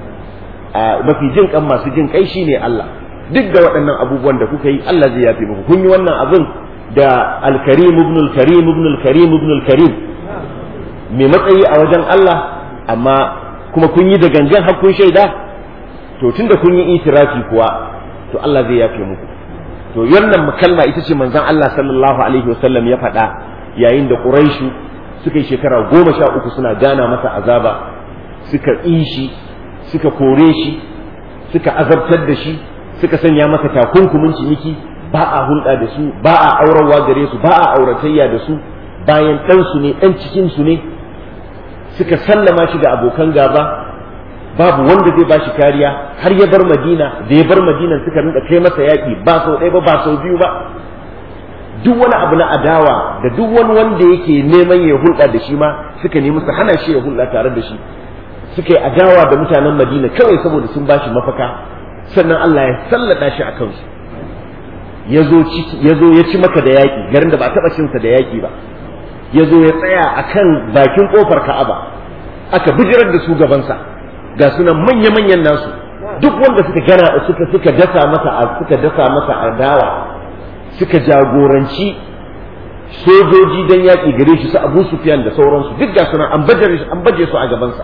mafi jin kan masu jin kai shine Allah duk da waɗannan abubuwan da kuka yi Allah zai yafe muku kun yi wannan abin da al-karim ibn al-karim ibn al-karim ibn al-karim mai matsayi a wajen Allah amma kuma kun yi da gangan har kun shaida to tunda kun yi itirafi kuwa to Allah zai yafe muku to wannan kalma ita ce manzon Allah sallallahu alaihi wasallam ya faɗa yayin da Quraishu suka yi shekara goma sha uku suna gana masa azaba suka ƙi shi suka kore shi suka azabtar da shi suka sanya masa takunkumin ciniki ba a hulɗa da su ba a aurarwa gare su ba a auratayya da su bayan ɗansu ne ɗan cikinsu ne suka sallama shi ga abokan gaba babu wanda zai bashi kariya har ya bar madina da ya bar madina suka rinka kai masa yaƙi ba sau ɗaya ba ba sau biyu ba duk wani abu na adawa da duk wani wanda yake neman ya hulɗa da shi ma suka nemi su hana shi ya hulɗa tare da shi suka yi adawa da mutanen madina kawai saboda sun bashi mafaka sannan Allah ya sallada shi a kansu ya zo ya ci maka da yaƙi garin da ba taɓa cinsa da yaƙi ba ya zo ya tsaya a kan bakin ƙofar ka'aba aka bijirar da su gabansa ga sunan manya-manyan nasu duk wanda suka gana suka suka dasa masa suka dasa masa adawa suka jagoranci sojoji dan yaƙi gare shi su Abu Sufyan da sauransu duk ga sunan an baje an baje su a gabansa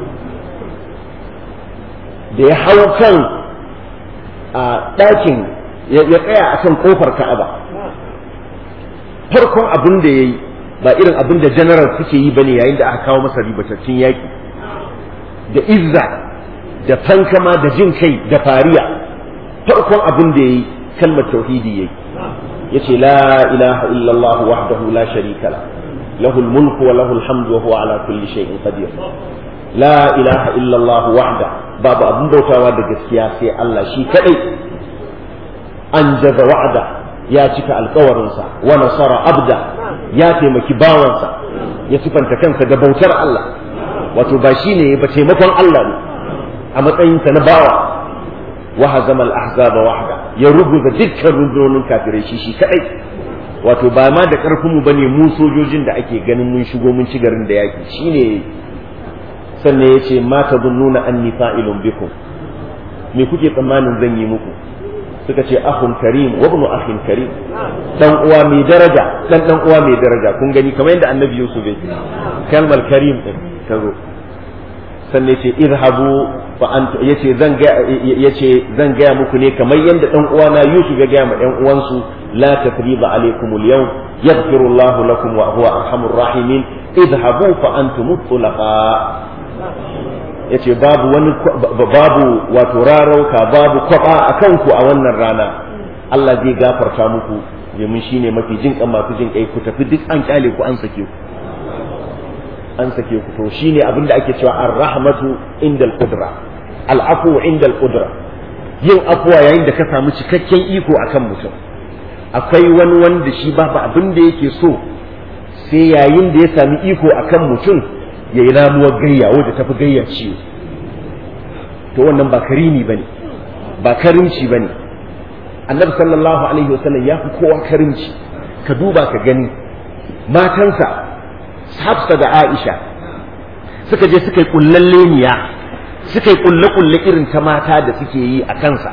da ya hau kan a ɗakin ya tsaya a kan ƙofar Ka'aba farkon abin da ya yi ba irin abin da general suke yi bane yayin da aka kawo masa ribatattun yaƙi da izza da fankama da jin kai da fariya farkon abin da yayi kalmar tauhidi yayi yace la ilaha illallah wahdahu la sharika la lahu mulku wa lahu alhamdu wa huwa ala kulli shay'in qadir la ilaha illallah wahda babu abin bautawa da gaskiya sai Allah shi kadai an jaza wa'ada ya cika alkawarinsa wa nasara abda ya taimaki bawansa ya sifanta kansa da bautar Allah wato ba shi ne ba taimakon Allah ne a matsayinsa na bawa wa hazama al-ahzaba wahda ya rubuta dukkan rundunonin kafirai shi shi kadai wato ba ma da karfin mu bane mu sojojin da ake ganin mun shigo mun ci garin da yaki shine sannan yace ma tadunnuna anni fa'ilun bikum me kuke tsammanin zan yi muku suka ce ahun karim wa ibnu akhin karim dan uwa mai daraja dan dan uwa mai daraja kun gani kamar yadda annabi yusuf yake kalmar karim din ta zo sannan yace irhabu fa antu yace zan ga yace zan ga muku ne kamar yanda dan uwana Yusuf ya ga ma ɗan uwansu la tasriba alaikum al-yawm yaghfiru Allahu lakum wa huwa arhamur rahimin idhabu fa antum tulaqa yace babu wani babu wato rarauka babu kwaba akan ku a wannan rana Allah zai gafarta muku domin shine mafi jin kan masu jin kai ku tafi duk an kyale ku an sake ku an sake ku to shine abin da ake cewa ar-rahmatu inda al-qudra al-afu inda al-qudra yin afuwa yayin da ka samu cikakken iko akan mutum akwai wani wanda shi babu abin da yake so sai yayin da ya sami iko akan mutum ya yi ramuwar gayya wadda tafi gayyar ciwo to wannan ba karimi bane ba karimci bane annabi sallallahu alaihi wasallam ya fi kowa karimci ka duba ka gani matansa Hafsa da Aisha suka je suka yi kullalleniya suka yi kulle-kulle irin ta mata da suke yi a kansa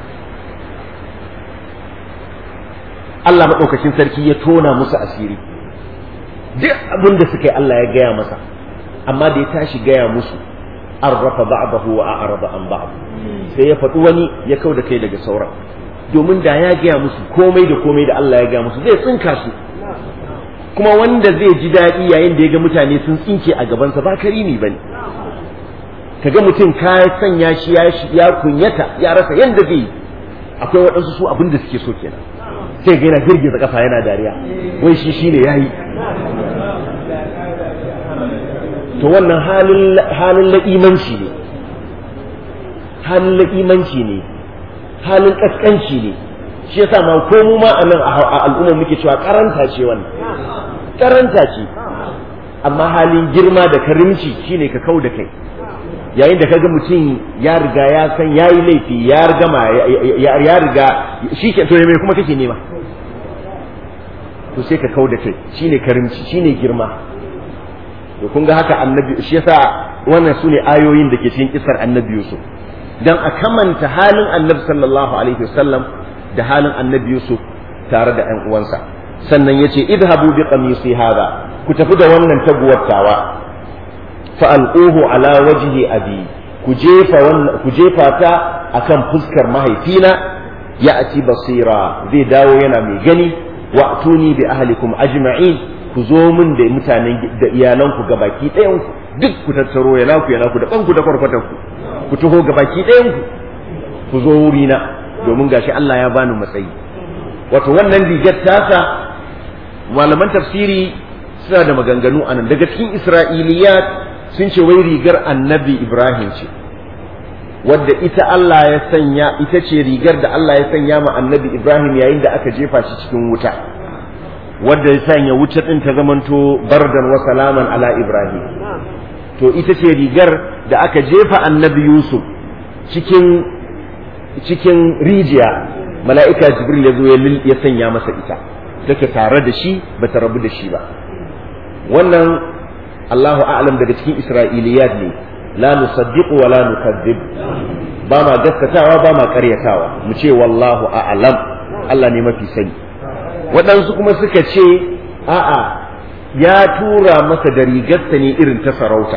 Allah maɗaukacin sarki ya tona musu asiri duk abin da suka yi Allah ya gaya masa amma da ya tashi gaya musu an rafa ba'dahu wa a'rada an ba'd sai ya faɗi wani ya kau da kai daga sauran domin da ya gaya musu komai da komai da Allah ya gaya musu zai tsinka su kuma wanda zai ji daɗi yayin da ya ga mutane sun tsinke a gabansa ba karimi bane kaga mutum ka sanya shi ya kunyata ya rasa yanda zai yi akwai waɗansu su abin da suke so kenan sai ga yana girgiza kafa yana dariya wai shi shine yayi to wannan halin halin la'imanci ne halin la'imanci ne halin kaskanci ne shi yasa ma ko mu ma anan a al'umma muke cewa karanta ce wannan karanta ce amma halin girma da karimci shine ka kau da kai yayin da kaga mutum ya riga ya san yayi laifi ya gama ya riga shi ke to me kuma kake nema to sai ka kau da kai shine karimci shine girma to kun ga haka annabi shi yasa wannan sune ayoyin da ke cikin kisar annabi Yusuf dan a kamanta halin annabi sallallahu alaihi wasallam da halin annabi Yusuf tare da ƴan uwansa sannan yace idhabu bi qamisi hada ku tafi da wannan taguwattawa fa alquhu ala wajhi abi ku jefa wannan ku jefa ta akan fuskar mahaifina ya'ti basira zai dawo yana mai gani wa'tuni bi ahlikum ajma'in ku zo min da mutanen da iyalanku gabaki ɗayan ku duk ku tattaro ya naku ya naku da banku da kwarkwatan ku ku taho gabaki ɗayan ku ku zo wurina domin gashi Allah ya bani matsayi wato wannan rigar tasa malaman tafsiri suna da maganganu anan daga cikin isra'iliyat sun ce wai rigar annabi ibrahim ce wadda ita Allah ya sanya ita ce rigar da Allah ya sanya ma annabi ibrahim yayin da aka jefa shi cikin wuta wadda ya sanya wuta din ta zamanto bardan wa salaman ala ibrahim to ita ce rigar da aka jefa annabi yusuf cikin cikin rijiya mala'ika jibril ya zo ya sanya masa ita take tare da shi ba ta rabu da shi ba wannan Allahu a'lam daga cikin isra'iliyat ne la nusaddiqu wa la nukadzib ba ma gaskatawa ba ma karyatawa mu ce wallahu a'lam Allah ne mafi sani waɗansu kuma suka ce a'a ya tura masa da rigarsa ne irin ta sarauta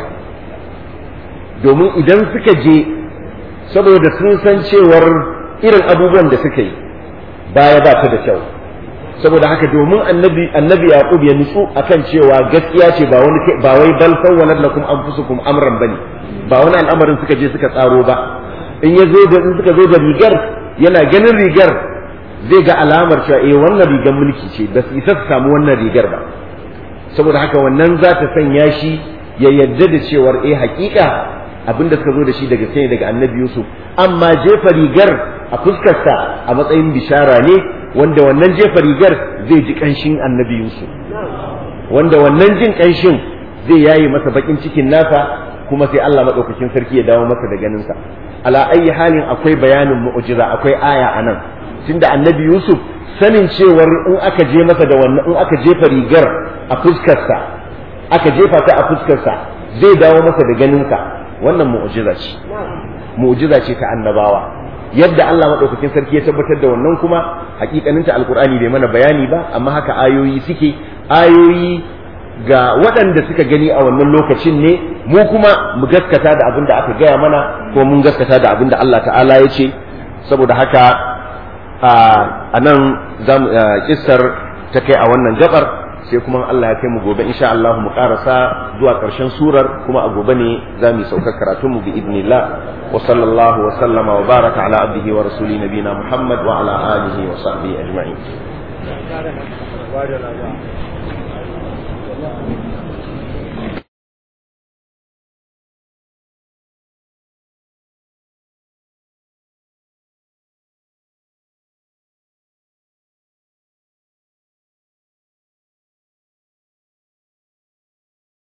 domin idan suka je saboda sun san cewar irin abubuwan da suka yi baya ba ta da kyau saboda haka domin annabi annabi yaqub ya nutsu akan cewa gaskiya ce ba wani ba wai bal sawwalat lakum anfusukum amran bane ba wani al'amarin suka je suka tsaro ba in ya zo da in suka zo da rigar yana ganin rigar zai ga alamar cewa eh wannan rigar mulki ce ba su isa su samu wannan rigar ba saboda haka wannan za ta sanya shi ya yarda da cewar eh hakika abinda suka zo da shi daga sai daga annabi yusuf amma jefa rigar a fuskarsa a matsayin bishara ne wanda wannan jefa rigar zai ji kanshin annabi yusuf wanda wannan jin kanshin zai yaye masa bakin cikin nasa kuma sai Allah madaukakin sarki ya dawo masa da ganinsa ala ayi halin akwai bayanin mu'jiza akwai aya anan tunda annabi yusuf sanin cewar in aka je masa da wannan in aka jefa rigar a fuskarsa aka jefa ta a fuskarsa zai dawo masa da ganinsa wannan mu'jiza ce mu'jiza ce ta annabawa yadda Allah madaukakin sarki ya tabbatar da wannan kuma hakikaninta alkur'ani bai mana bayani ba amma haka ayoyi suke ayoyi ga waɗanda suka gani a wannan lokacin ne mu kuma mu gaskata da abin da aka gaya mana ko mun gaskata da abin da Allah ta'ala ya ce saboda haka a nan kissar ta kai a wannan gabar sai kuma Allah ya kai mu gobe insha Allah mu karasa zuwa karshen surar kuma a gobe ne za mu saukar karatun mu bi idnillah wa sallallahu wa sallama wa baraka ala abdihi wa rasuli nabina Muhammad wa ala alihi wa sahbihi ajma'in